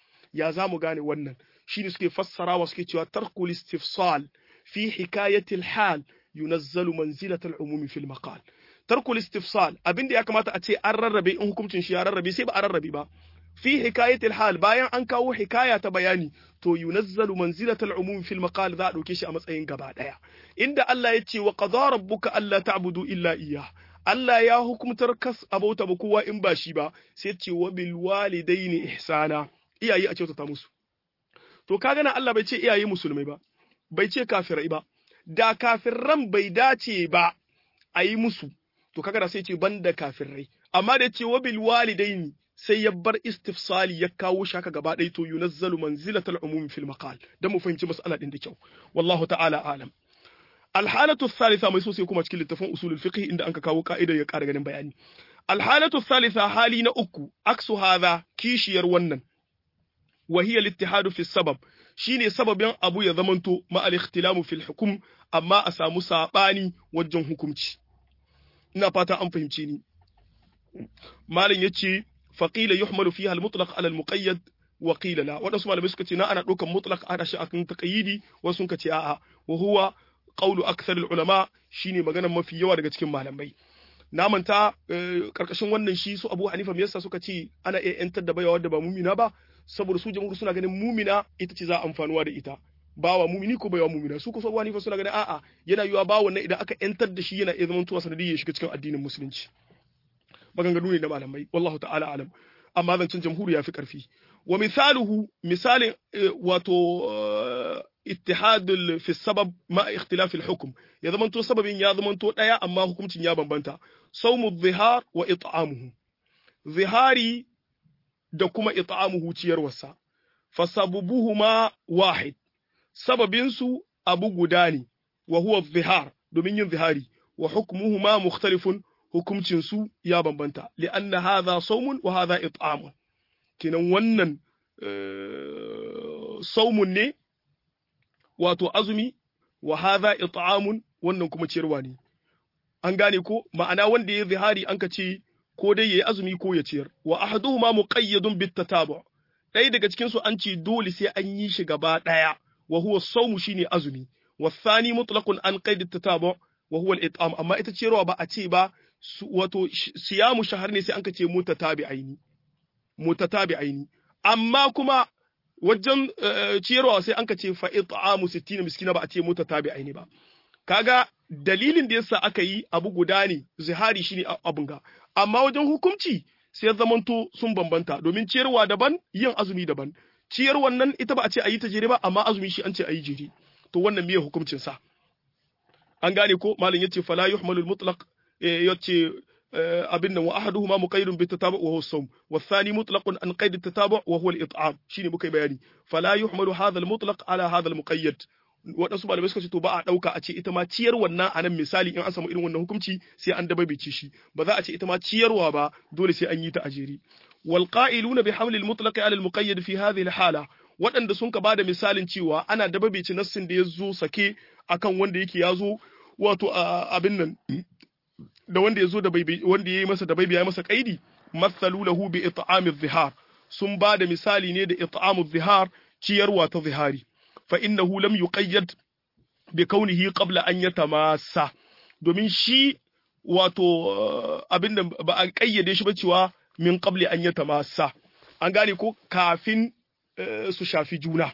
ya za mu gane wannan shine suke fassarawa suke cewa tarkul istifsal fi hikayatil hal yunazzalu manzilatal umumi fil maqal tarkul istifsal abinda ya kamata a ce an rarrabe in hukuncin shi ya rarrabe sai ba a rarrabe ba fi hikayatil hal bayan an kawo hikaya ta bayani to yunazzalu manzilatal umumi fil maqal za a ɗauke shi a matsayin gaba ɗaya inda Allah ya ce wa qadara rabbuka alla ta'budu illa iyyah Allah ya hukumtar kas abauta ba kowa in ba shi ba sai ce wa bil walidaini ihsana iyaye a kyautata musu to kaga nan Allah bai ce iyaye musulmai ba bai ce kafirai ba da kafirran bai dace ba a yi musu to kaga da sai ce banda kafirai amma da ce wa bil walidaini sai ya bar istifsali ya kawo shaka gaba ɗaya to yunazzalu manzilatal umum fil maqal dan mu fahimci mas'ala din da kyau wallahu ta'ala alam alhalatu thalitha mai so sai kuma cikin littafin usulul fiqh inda anka kawo ka'idar ya ƙara ganin bayani alhalatu thalitha hali na uku aksu hadha kishiyar wannan wa hiya al fi sabab shine sababin abu ya zamanto ma al-ikhtilamu fil hukum amma a samu sabani wajen hukunci ina fata an fahimce ni malin yace faqila yuhmalu fiha al-mutlaq ala al-muqayyad wa qila la wadansu malamai suka ce na ana ɗaukan mutlaq ana shi akan taqyidi wasu suka ce a'a wa huwa qawlu akthar ulama shine maganar mafi yawa daga cikin malamai na manta karkashin wannan shi su Abu Hanifa me yasa suka ce ana iya yantar da baiwa wadda ba mumina ba saboda su jamhur suna ganin mumina ita ce za a amfanuwa da ita bawa mumini ko baiwa mumina su ko Abu Hanifa suna ganin a'a yana yiwa ba wannan idan aka yantar da shi yana iya zaman tuwa sanadiyya ya shiga cikin addinin musulunci maganganu ne na malamai wallahu ta'ala alam amma zancen jamhuri ya fi karfi wa misaluhu misalin wato ittihad fi sabab ma ikhtilaf al hukm ya zamanto sababin ya zamanto daya amma hukuncin ya bambanta sawmu dhihar wa it'amuhu zihari da kuma it'amuhu ciyarwarsa fasabubuhuma wahid sababin su abu guda ne wa huwa dhihar domin yin zihari wa hukmuhuma mukhtalifun hukuncin su ya bambanta li'anna hadha sawmun wa hadha it'amun kenan wannan saumun ne wato azumi wa hadha it'amun wannan kuma ciyarwa ne an gane ko ma'ana wanda ya zihari an ka ce ko dai yayi azumi ko ya ciyar wa ahaduhuma muqayyadun bit tatabu ɗaya daga cikin su an ce dole sai an yi shi gaba ɗaya wa huwa sawmu shine azumi wa thani mutlaqun an qaid tatabu wa huwa al-it'am amma ita ciyarwa ba a ce ba wato siyamu shahar ne sai an ka ce mutatabi'aini mutatabi'aini amma kuma wajen ciyarwa sai an ka ce fa it'amu 60 miskina ba a ce mutatabi'aini ba kaga dalilin da yasa aka yi abu guda ne zihari shine abun ga amma wajen hukunci sai zamanto sun bambanta domin ciyarwa daban yin azumi daban ciyarwan nan ita ba a ce a yi ta jere ba amma azumi shi an ce a yi jere to wannan miye hukuncin sa an gane ko malam yace fala yuhmalul mutlaq yace abin nan wa ahaduhuma muqayyidun bi tatabu wa huwa as-sawm wa thani mutlaqun an qayd at-tatabu wa huwa al-it'am shine muka bayani fala yuhmalu hadha al-mutlaq ala hadha al-muqayyad waɗansu malamai suka ce to ba a ɗauka a ce ita ma ciyar wannan a nan misali in an samu irin wannan hukunci sai an dabaibace shi ba za a ce ita ma ciyarwa ba dole sai an yi ta a jere wal qa'iluna bi hamlil mutlaq ala al muqayyad fi hadhihi al hala waɗanda sun ka bada misalin cewa ana dabaibace nassin da ya zo sake akan wanda yake ya zo wato abin nan da wanda ya zo da wanda ya yi masa da baibi ya masa kaidi mathalu lahu bi it'am zihar sun bada misali ne da it'am zihar ciyarwa ta zihari فإنه لم يقيد بكونه قبل أن يتماسى domin shi wato abin da ba a ƙayyade shi ba cewa min qabli an ya tamasa an gane ko kafin su shafi juna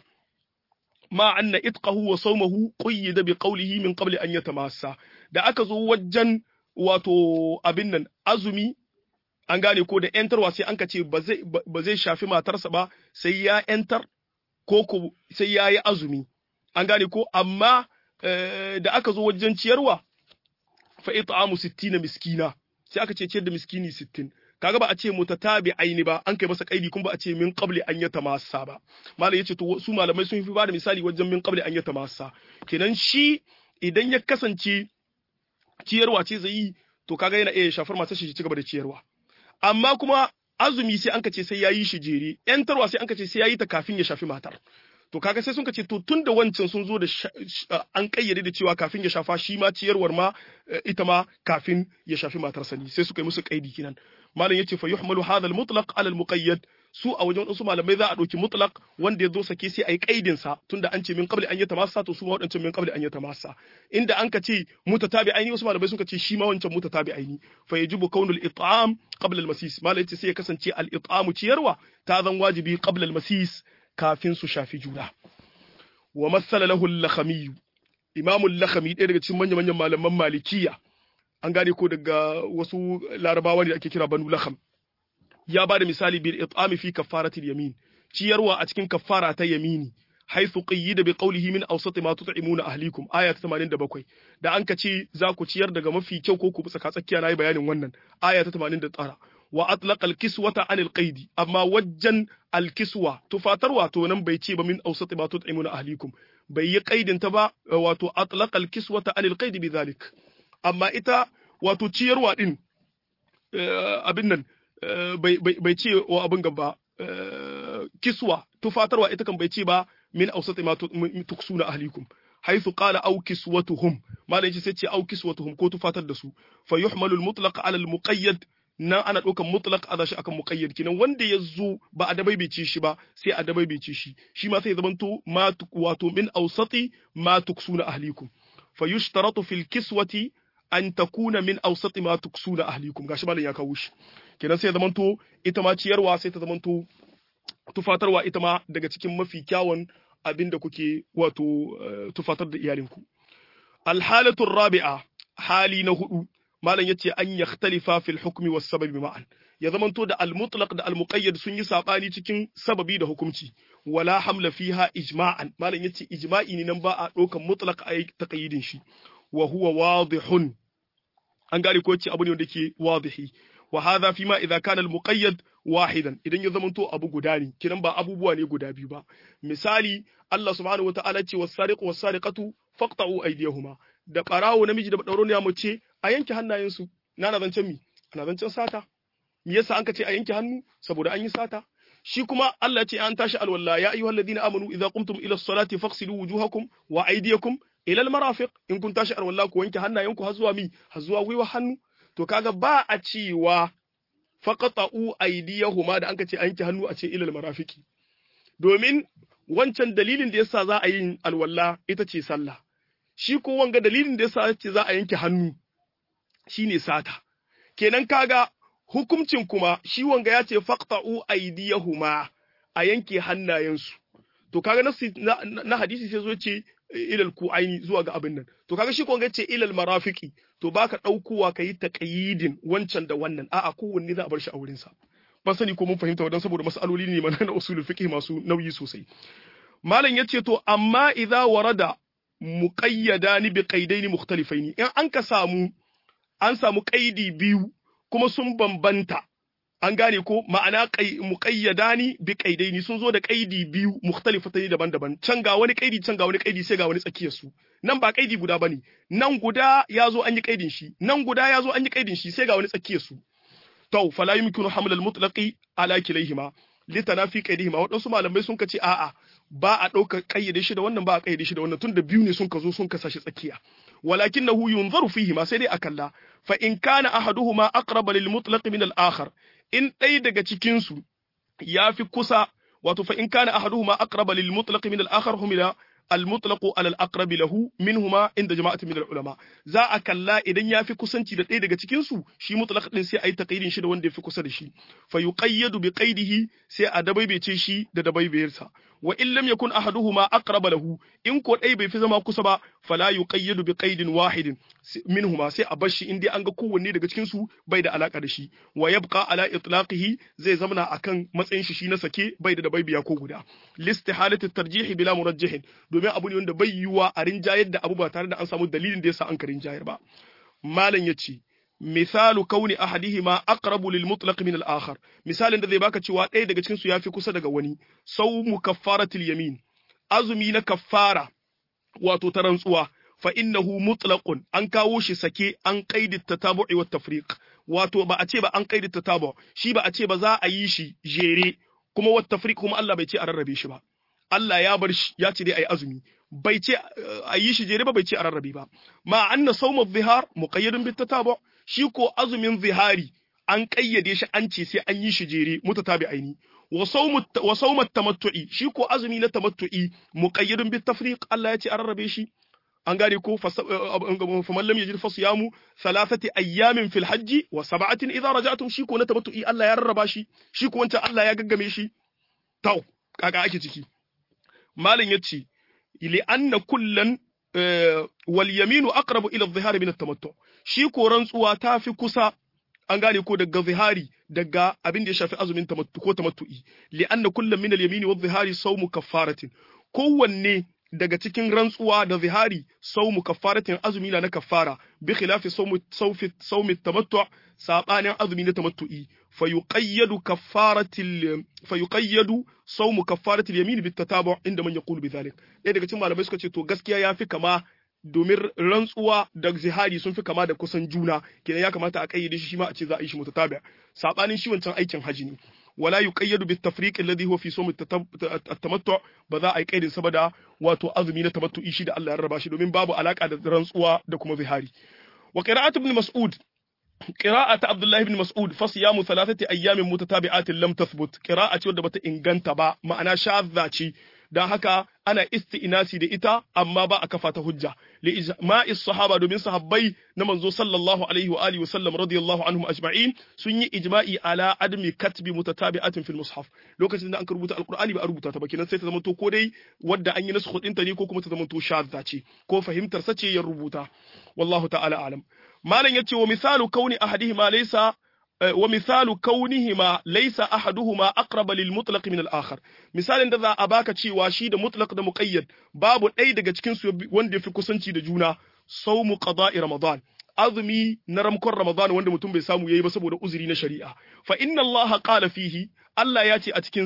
ma anna itqahu wa sawmahu qayyada bi qawlihi min qabli an yatamassa da aka zo wajen wato abin nan azumi an gane ko da yantarwa sai an ka ce ba zai shafi matarsa ba sai ya yantar ko ko sai ya yi azumi an gane ko amma da aka zo wajen ciyarwa fa it'amu 60 miskina sai aka ce ciyar da miskini 60 kaga ba a ce mutatabi aini ba an kai masa kaidi kuma ba a ce min qabli an yatamassa ba malam yace to su malamai sun fi ba da misali wajen min qabli an yatamassa kenan shi idan ya kasance ciyarwa ce zai yi to kaga yana iya shafar matar shi ci gaba da ciyarwa amma kuma azumi sai an ka ce sai ya yi shi jere yantarwa sai an ka ce sai ya yi ta kafin ya shafi matar to kaga sai sun ka ce to tun da wancan sun zo da an kayyade da cewa kafin ya shafa shi ma ciyarwar ma ita ma kafin ya shafi matarsa ne sai suka yi musu kaidi kinan malam yace fa yuhmalu hadha al-mutlaq ala al-muqayyad su a wajen wasu malamai za a ɗauki mutlaq wanda ya zo sake sai a yi kaidin sa tunda an ce min qabli an yatamassa to su ma wadancan min qabli an yatamassa inda an ka ce mutatabi aini wasu malamai sun ka ce shi ma wancan mutatabi aini fa yajibu kaunul it'am qabla al-masis malam yace sai ya kasance al-it'amu ciyarwa ta zan wajibi qabla al-masis kafin su shafi juna wa masala lahu al-lakhami imamu al-lakhami ɗaya daga cikin manyan manyan malaman malikiya an gane ko daga wasu larabawa ne da ake kira banu lakham ya ba da misali bil it'ami fi kaffaratil yamin ciyarwa a cikin kaffara ta yamini haythu qayyida bi qawlihi min awsati ma tut'imuna ahlikum aya ta 87 da an ka ce za ku ciyar daga mafi kyau ko ku tsaka tsakiya nayi bayanin wannan aya ta 89 wa atlaqa al-kiswata anil qaidi amma wajjan al-kiswa tufatarwa to nan bai ce ba min awsati ma tut'imuna ahlikum bai yi qaidin ta ba wato atlaqa al-kiswata anil qaidi bidhalik amma ita wato ciyarwa din abin nan bai ce wa abin gaba kiswa tufatarwa ita kan bai ce ba min ausati ma tuksuna ahlikum haythu qala aw kiswatuhum malai ce sai ce aw kiswatuhum ko tufatar da su fa yuhmalu al-mutlaq ala al-muqayyad nan ana ɗaukan mutlaq a shi akan muqayyad kinan wanda ya zo ba a dabaibace shi ba sai a dabaibace shi shi ma sai ya zamanto ma wato min ausati ma tuksuna ahlikum fa yushtaratu fil kiswati an takuna min ausati ma tuksuna ahlikum gashi malam ya kawo shi kenan sai zamanto ita ma ciyarwa sai ta zamanto tufatarwa ita ma daga cikin mafi kyawun abin da kuke wato tufatar da iyalinku alhalatu rabi'a hali na hudu malam yace an yakhtalifa fil hukmi was sababi ma'an ya zamanto da al-mutlaq da al-muqayyad sun yi sabani cikin sababi da hukunci wala hamla fiha ijma'an malam yace ijma'i ne nan ba a dokan mutlaq a taqyidin shi wa huwa wadihun an gane ko yace abu ne wanda ke wadihi wa hadha fi ma idza kana al-muqayyad wahidan idan ya zamanto abu guda ne kiran ba abubuwa ne guda biyu ba misali Allah subhanahu wataala ce was-sariqu was-sariqatu faqta'u aydiyahuma da barawo namiji da dauro ne mace a yanke hannayensu na na zancen mi ana zancen sata me yasa an ka ce a yanke hannu saboda an yi sata shi kuma Allah ya ce an tashi alwala ya ayyuhal ladina amanu idza qumtum ila as-salati faghsilu wujuhakum wa aydiyakum ila al-marafiq in kun tashi alwala ku wanke hannayenku har zuwa mi har zuwa gwiwa hannu to kaga ba a cewa faqata'u aydiyahuma da an ka ce a yanke hannu a ce ila al-marafiqi domin wancan dalilin da yasa za a yi alwala ita ce sallah shi ko wanga dalilin da yasa ce za a yanke hannu shine sata kenan kaga hukuncin kuma shi wanga ya ce faqta'u aydiyahuma a yanke hannayensu to kaga na, na, hadisi sai zo ce ilal ku'aini zuwa ga abin nan to kaga shi ko wanga ce ilal marafiqi to baka daukowa kai taqyidin wancan da wannan a'a kowanne za a bar shi a wurin sa ban sani ko mun fahimta wadan saboda mas'aloli ne mana na usulul fiqh masu nauyi sosai malam yace to amma idza warada muqayyadani bi qaidaini mukhtalifaini in an ka samu an samu qaidi biyu kuma sun bambanta an gane ko ma'ana muqayyadani bi qaidaini sun zo da qaidi biyu mukhtalifatani daban-daban can ga wani qaidi can ga wani qaidi sai ga wani tsakiyar su nan ba qaidi guda bane nan guda yazo an yi qaidin shi nan guda yazo an yi qaidin shi sai ga wani tsakiyar su to fala yumkinu haml al-mutlaqi ala kilayhima litanafi qaidihima wadansu malamai sun kace a'a ba a ɗaukar ƙayyade shi da wannan ba a ƙayyade shi da wannan tun da biyu ne sun ka zo sun kasa shi tsakiya walakinahu yunzaru fihi ma sai dai a kalla fa in kana ahaduhuma aqraba lil mutlaq min al akhar in ɗaya daga cikin su yafi kusa wato fa in kana ahaduhuma aqraba lil mutlaq min al akhar humila al mutlaq ala al aqrab lahu minhuma inda jama'atin min al ulama za a kalla idan yafi kusanci da ɗaya daga cikin su shi mutlaq din sai ayi taqidin shi da wanda yafi kusa da shi fa yuqayyadu bi qaidihi sai a dabaibece shi da dabaibayarsa wa in lam yakun ahaduhuma aqraba lahu in ko dai bai fi zama kusa ba fala yuqayyadu bi qaidin wahidin minhuma sai a bashi in dai an ga kowanne daga cikin su bai da alaka da shi wa yabqa ala itlaqihi zai zamana akan matsayin shi shi na sake bai da dabaibiya ko guda listihalati tarjih bila murajjihin domin abu ne wanda bai yiwa a rinjayar da abu ba tare da an samu dalilin da yasa an ka rinjayar ba malam yace misalu kauni ahadihima aqrabu lil mutlaq min al akhar misalin da zai baka cewa ɗaya daga cikin su yafi kusa daga wani sawmu kaffaratil yamin azumi na kaffara wato ta rantsuwa fa innahu mutlaqun an kawo shi sake an qaidi tatabu'i wat tafriq wato ba a ce ba an qaidi tatabu shi ba a ce ba za a yi shi jere kuma wat tafriq kuma Allah bai ce a rarrabe shi ba Allah ya bar shi ya ce dai ayi azumi bai ce a yi shi jere ba bai ce a rarrabe ba ma anna sawmu dhihar muqayyadun bit tatabu shi ko azumin zihari an kayyade shi an ce sai an yi shi jere mutatabi aini wa sawmu tamattu'i shi ko azumi na tamattu'i muqayyadun bit tafriq Allah ya ce a rarrabe shi an gane ko faman lam yajid fasiyamu thalathati ayyamin fil hajji wa sab'atin idza raja'tum shi ko na tamattu'i Allah ya rarraba shi shi ko wancan Allah ya gaggame shi tau kaga ake ciki malin yace li anna kullan wal yaminu aqrabu ila adh-dhihari min at-tamattu shi ko rantsuwa ta fi kusa an gane ko daga zihari daga abin da ya shafi azumin tamattu ko tamattu'i li anna kullam min al-yamini wadh-dhihari sawmu kaffaratin kowanne daga cikin rantsuwa da zihari saumu kaffaratin azumi na kaffara bi khilafi saumu saufi saumi tamattu sabanin azumi na tamattu'i fa yuqayyadu kaffaratil fa yuqayyadu saumu kaffaratil yamin bit tatabu inda man yaqulu bi dhalik dai daga cikin malamai suka ce to gaskiya yafi kama domin rantsuwa da zihari sun fi kama da kusan juna kenan ya kamata a kayyade shi ma a ce za a yi shi mutatabi sabanin shi wancan aikin haji ne ولا يقيد بالتفريق الذي هو في صوم التمتع ba za a yi kaidin saboda wato azumi na tamattu'i shi da Allah ya raba shi domin babu alaka da rantsuwa da kuma zihari wa qira'atu ibn mas'ud qira'atu abdullah ibn mas'ud fa siyamu thalathati ayyamin mutatabi'atin lam tathbut qira'a ce wadda bata inganta ba ma'ana shadda ce dan haka ana isti'nasi da ita amma ba a kafa ta hujja li ijma'is sahaba domin sahabbai na manzo sallallahu alaihi wa alihi wa sallam radiyallahu anhum ajma'in sun yi ijma'i ala admi katbi mutatabi'atin fil mushaf lokacin da an rubuta alqur'ani ba a rubuta ta ba kenan sai ta zama to ko dai wadda an yi nasu ta ne ko kuma ta zama to shadda ce ko fahimtar sa ce ya rubuta wallahu ta'ala alam malam yace wa misalu kauni ahadihima laysa wa misalu kaunihima laysa ahaduhuma aqraba lil mutlaq min al akhar misalin da za a baka cewa shi da mutlaq da muqayyad babu ɗaya daga cikin su wanda yafi kusanci da juna sawmu qada'i ramadan azumi na ramkon ramadan wanda mutum bai samu yayi ba saboda uzuri na shari'a fa inna Allah qala fihi Allah ya ce a cikin sa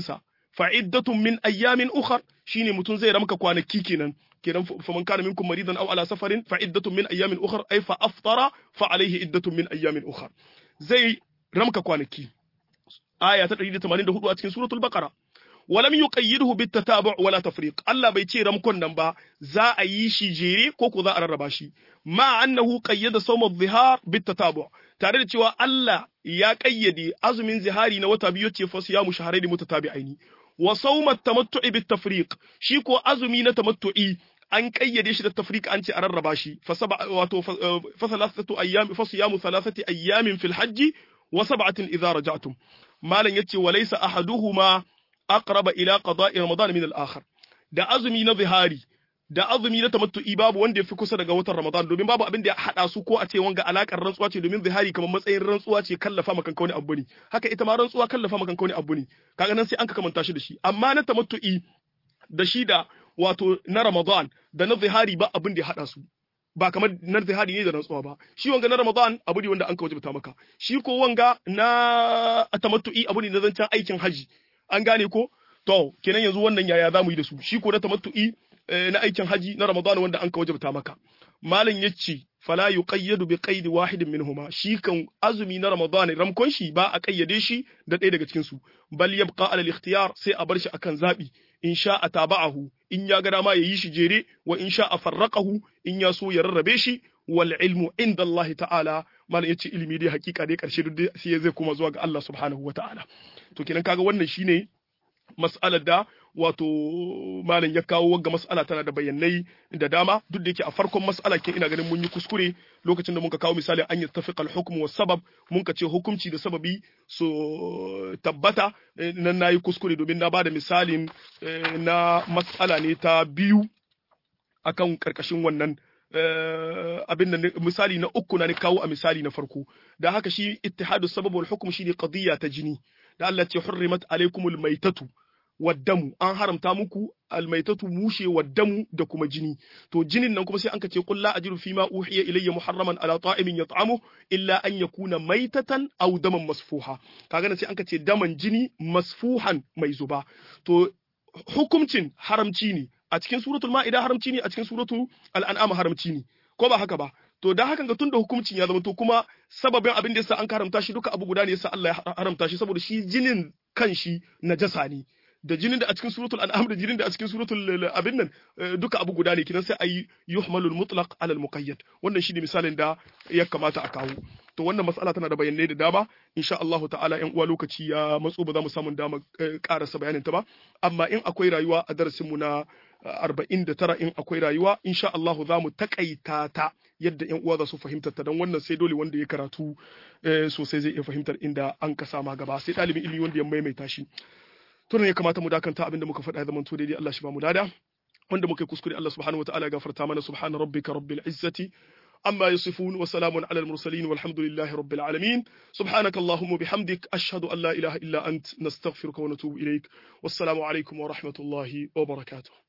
fa iddatun min ayyamin ukhar shine mutun zai ramka kwanaki kenan kenan faman kana minkum maridan aw ala safarin fa iddatun min ayyamin ukhar ay fa aftara fa alayhi iddatun min ayyamin ukhar zai ramka kwanaki aya ta 184 a cikin suratul baqara ولم يقيده بالتتابع ولا تفريق الله bai ce ramkon nan ba za a yi shi jere ko ko za a rarraba shi ma annahu qayyada sawm adh-dhihar bitatabu tare da cewa Allah ya kayyade azumin zihari na wata biyu ce fa siyamu shahrayn mutatabi'aini wa sawm at-tamattu'i bit-tafriq shi ko azumi na tamattu'i an kayyade shi da tafriq an ce a rarraba shi fa saba wato fa thalathatu ayyam fa siyamu thalathati ayyamin fil hajji wa sab'atin idza raja'tum malan yace walaysa ahaduhuma aqraba ila qada'i ramadan min al-akhar da azumi na zihari da azumi na tamattu'i babu wanda yafi kusa daga watan ramadan domin babu abin da ya hada su ko a ce wanga alakar rantsuwa ce domin zihari kamar matsayin rantsuwa ce kallafa maka wani abu ne haka ita ma rantsuwa kallafa maka wani abu ne kaga nan sai an ka kamanta shi da shi amma na tamattu'i da shi da wato na ramadan da na zihari ba abin da ya hada su ba kamar na zihari ne da rantsuwa ba shi wanga na ramadan abu ne wanda an ka wajibta maka shi ko wanga na tamattu'i abu ne na zancen aikin haji an gane ko to kenan yanzu wannan yaya za mu yi da su shi ko na tamattu'i na aikin haji na Ramadan wanda an ka wajabta maka malam yace fala yuqayyadu bi qaid wahidin minhuma shi kan azumi na Ramadan ramkon shi ba a kayyade shi da ɗaya daga cikin su bal yabqa ala al-ikhtiyar sai a bar shi akan zabi in sha a taba'ahu in ya ga dama yayi shi jere wa in sha a farraqahu in ya so ya rarrabe shi wal ilmu inda Allah ta'ala malam yace ilimi dai hakika dai karshe duk sai zai koma zuwa ga Allah subhanahu wa ta'ala to kenan kaga wannan shine mas'alar da wato malam ya kawo wagga mas'ala tana da bayanai da dama duk da yake a farkon mas'ala kin ina ganin mun yi kuskure lokacin da muka kawo misali an yattafiqa al-hukm wa sabab mun ka ce hukunci da sababi so tabbata nan nayi kuskure domin na bada misalin na mas'ala ne ta biyu akan karkashin wannan abin da misali na uku na ni kawo a misali na farko da haka shi ittihadu sabab wal hukm shi ne qadiyya ta jini da Allah ce hurrimat alaikumul maitatu waddamu an haramta muku almaitatu mushe waddamu da kuma jini to jinin nan kuma sai an kace qul la ajidu fima uhiya ilayya muharraman ala ta'imin yat'amu illa an yakuna maitatan aw daman masfuha kaga sai an kace daman jini masfuhan mai zuba to hukumcin haramci ne a cikin suratul ma'ida haramci ne a cikin suratul al'an'am haramci ne ko ba haka ba to da hakan ga tun da hukuncin ya zama to kuma sababin abin da yasa an haramta shi duka abu guda ne yasa Allah ya haramta shi saboda shi jinin kan shi najasa ne da jinin da a cikin suratul an'am da jinin da a cikin suratul abin nan duka abu guda ne kidan sai ayi yuhmalul mutlaq ala al muqayyad wannan shine misalin da ya kamata a kawo to wannan mas'ala tana da bayanai da dama insha Allah ta'ala yan uwa lokaci ya matso ba za mu samu dama karasa bayanin ta ba amma in akwai rayuwa a darasin mu na 49 in akwai rayuwa insha Allah za mu takaita ta yadda yan uwa za su fahimtar ta dan wannan sai dole wanda ya karatu sosai zai iya fahimtar inda an ka sama gaba sai dalibin ilimi wanda ya maimaita shi to ne ya kamata mu dakanta abinda muka faɗa zaman to daidai Allah shi ba mu dada wanda muka yi kuskure Allah subhanahu wataala ya gafarta mana subhana rabbika rabbil izzati amma yasifun wa salamun ala al mursalin walhamdulillahi rabbil alamin subhanaka allahumma bihamdik ashhadu an la ilaha illa ant nastaghfiruka wa natubu ilaik wassalamu alaikum wa rahmatullahi wa barakatuh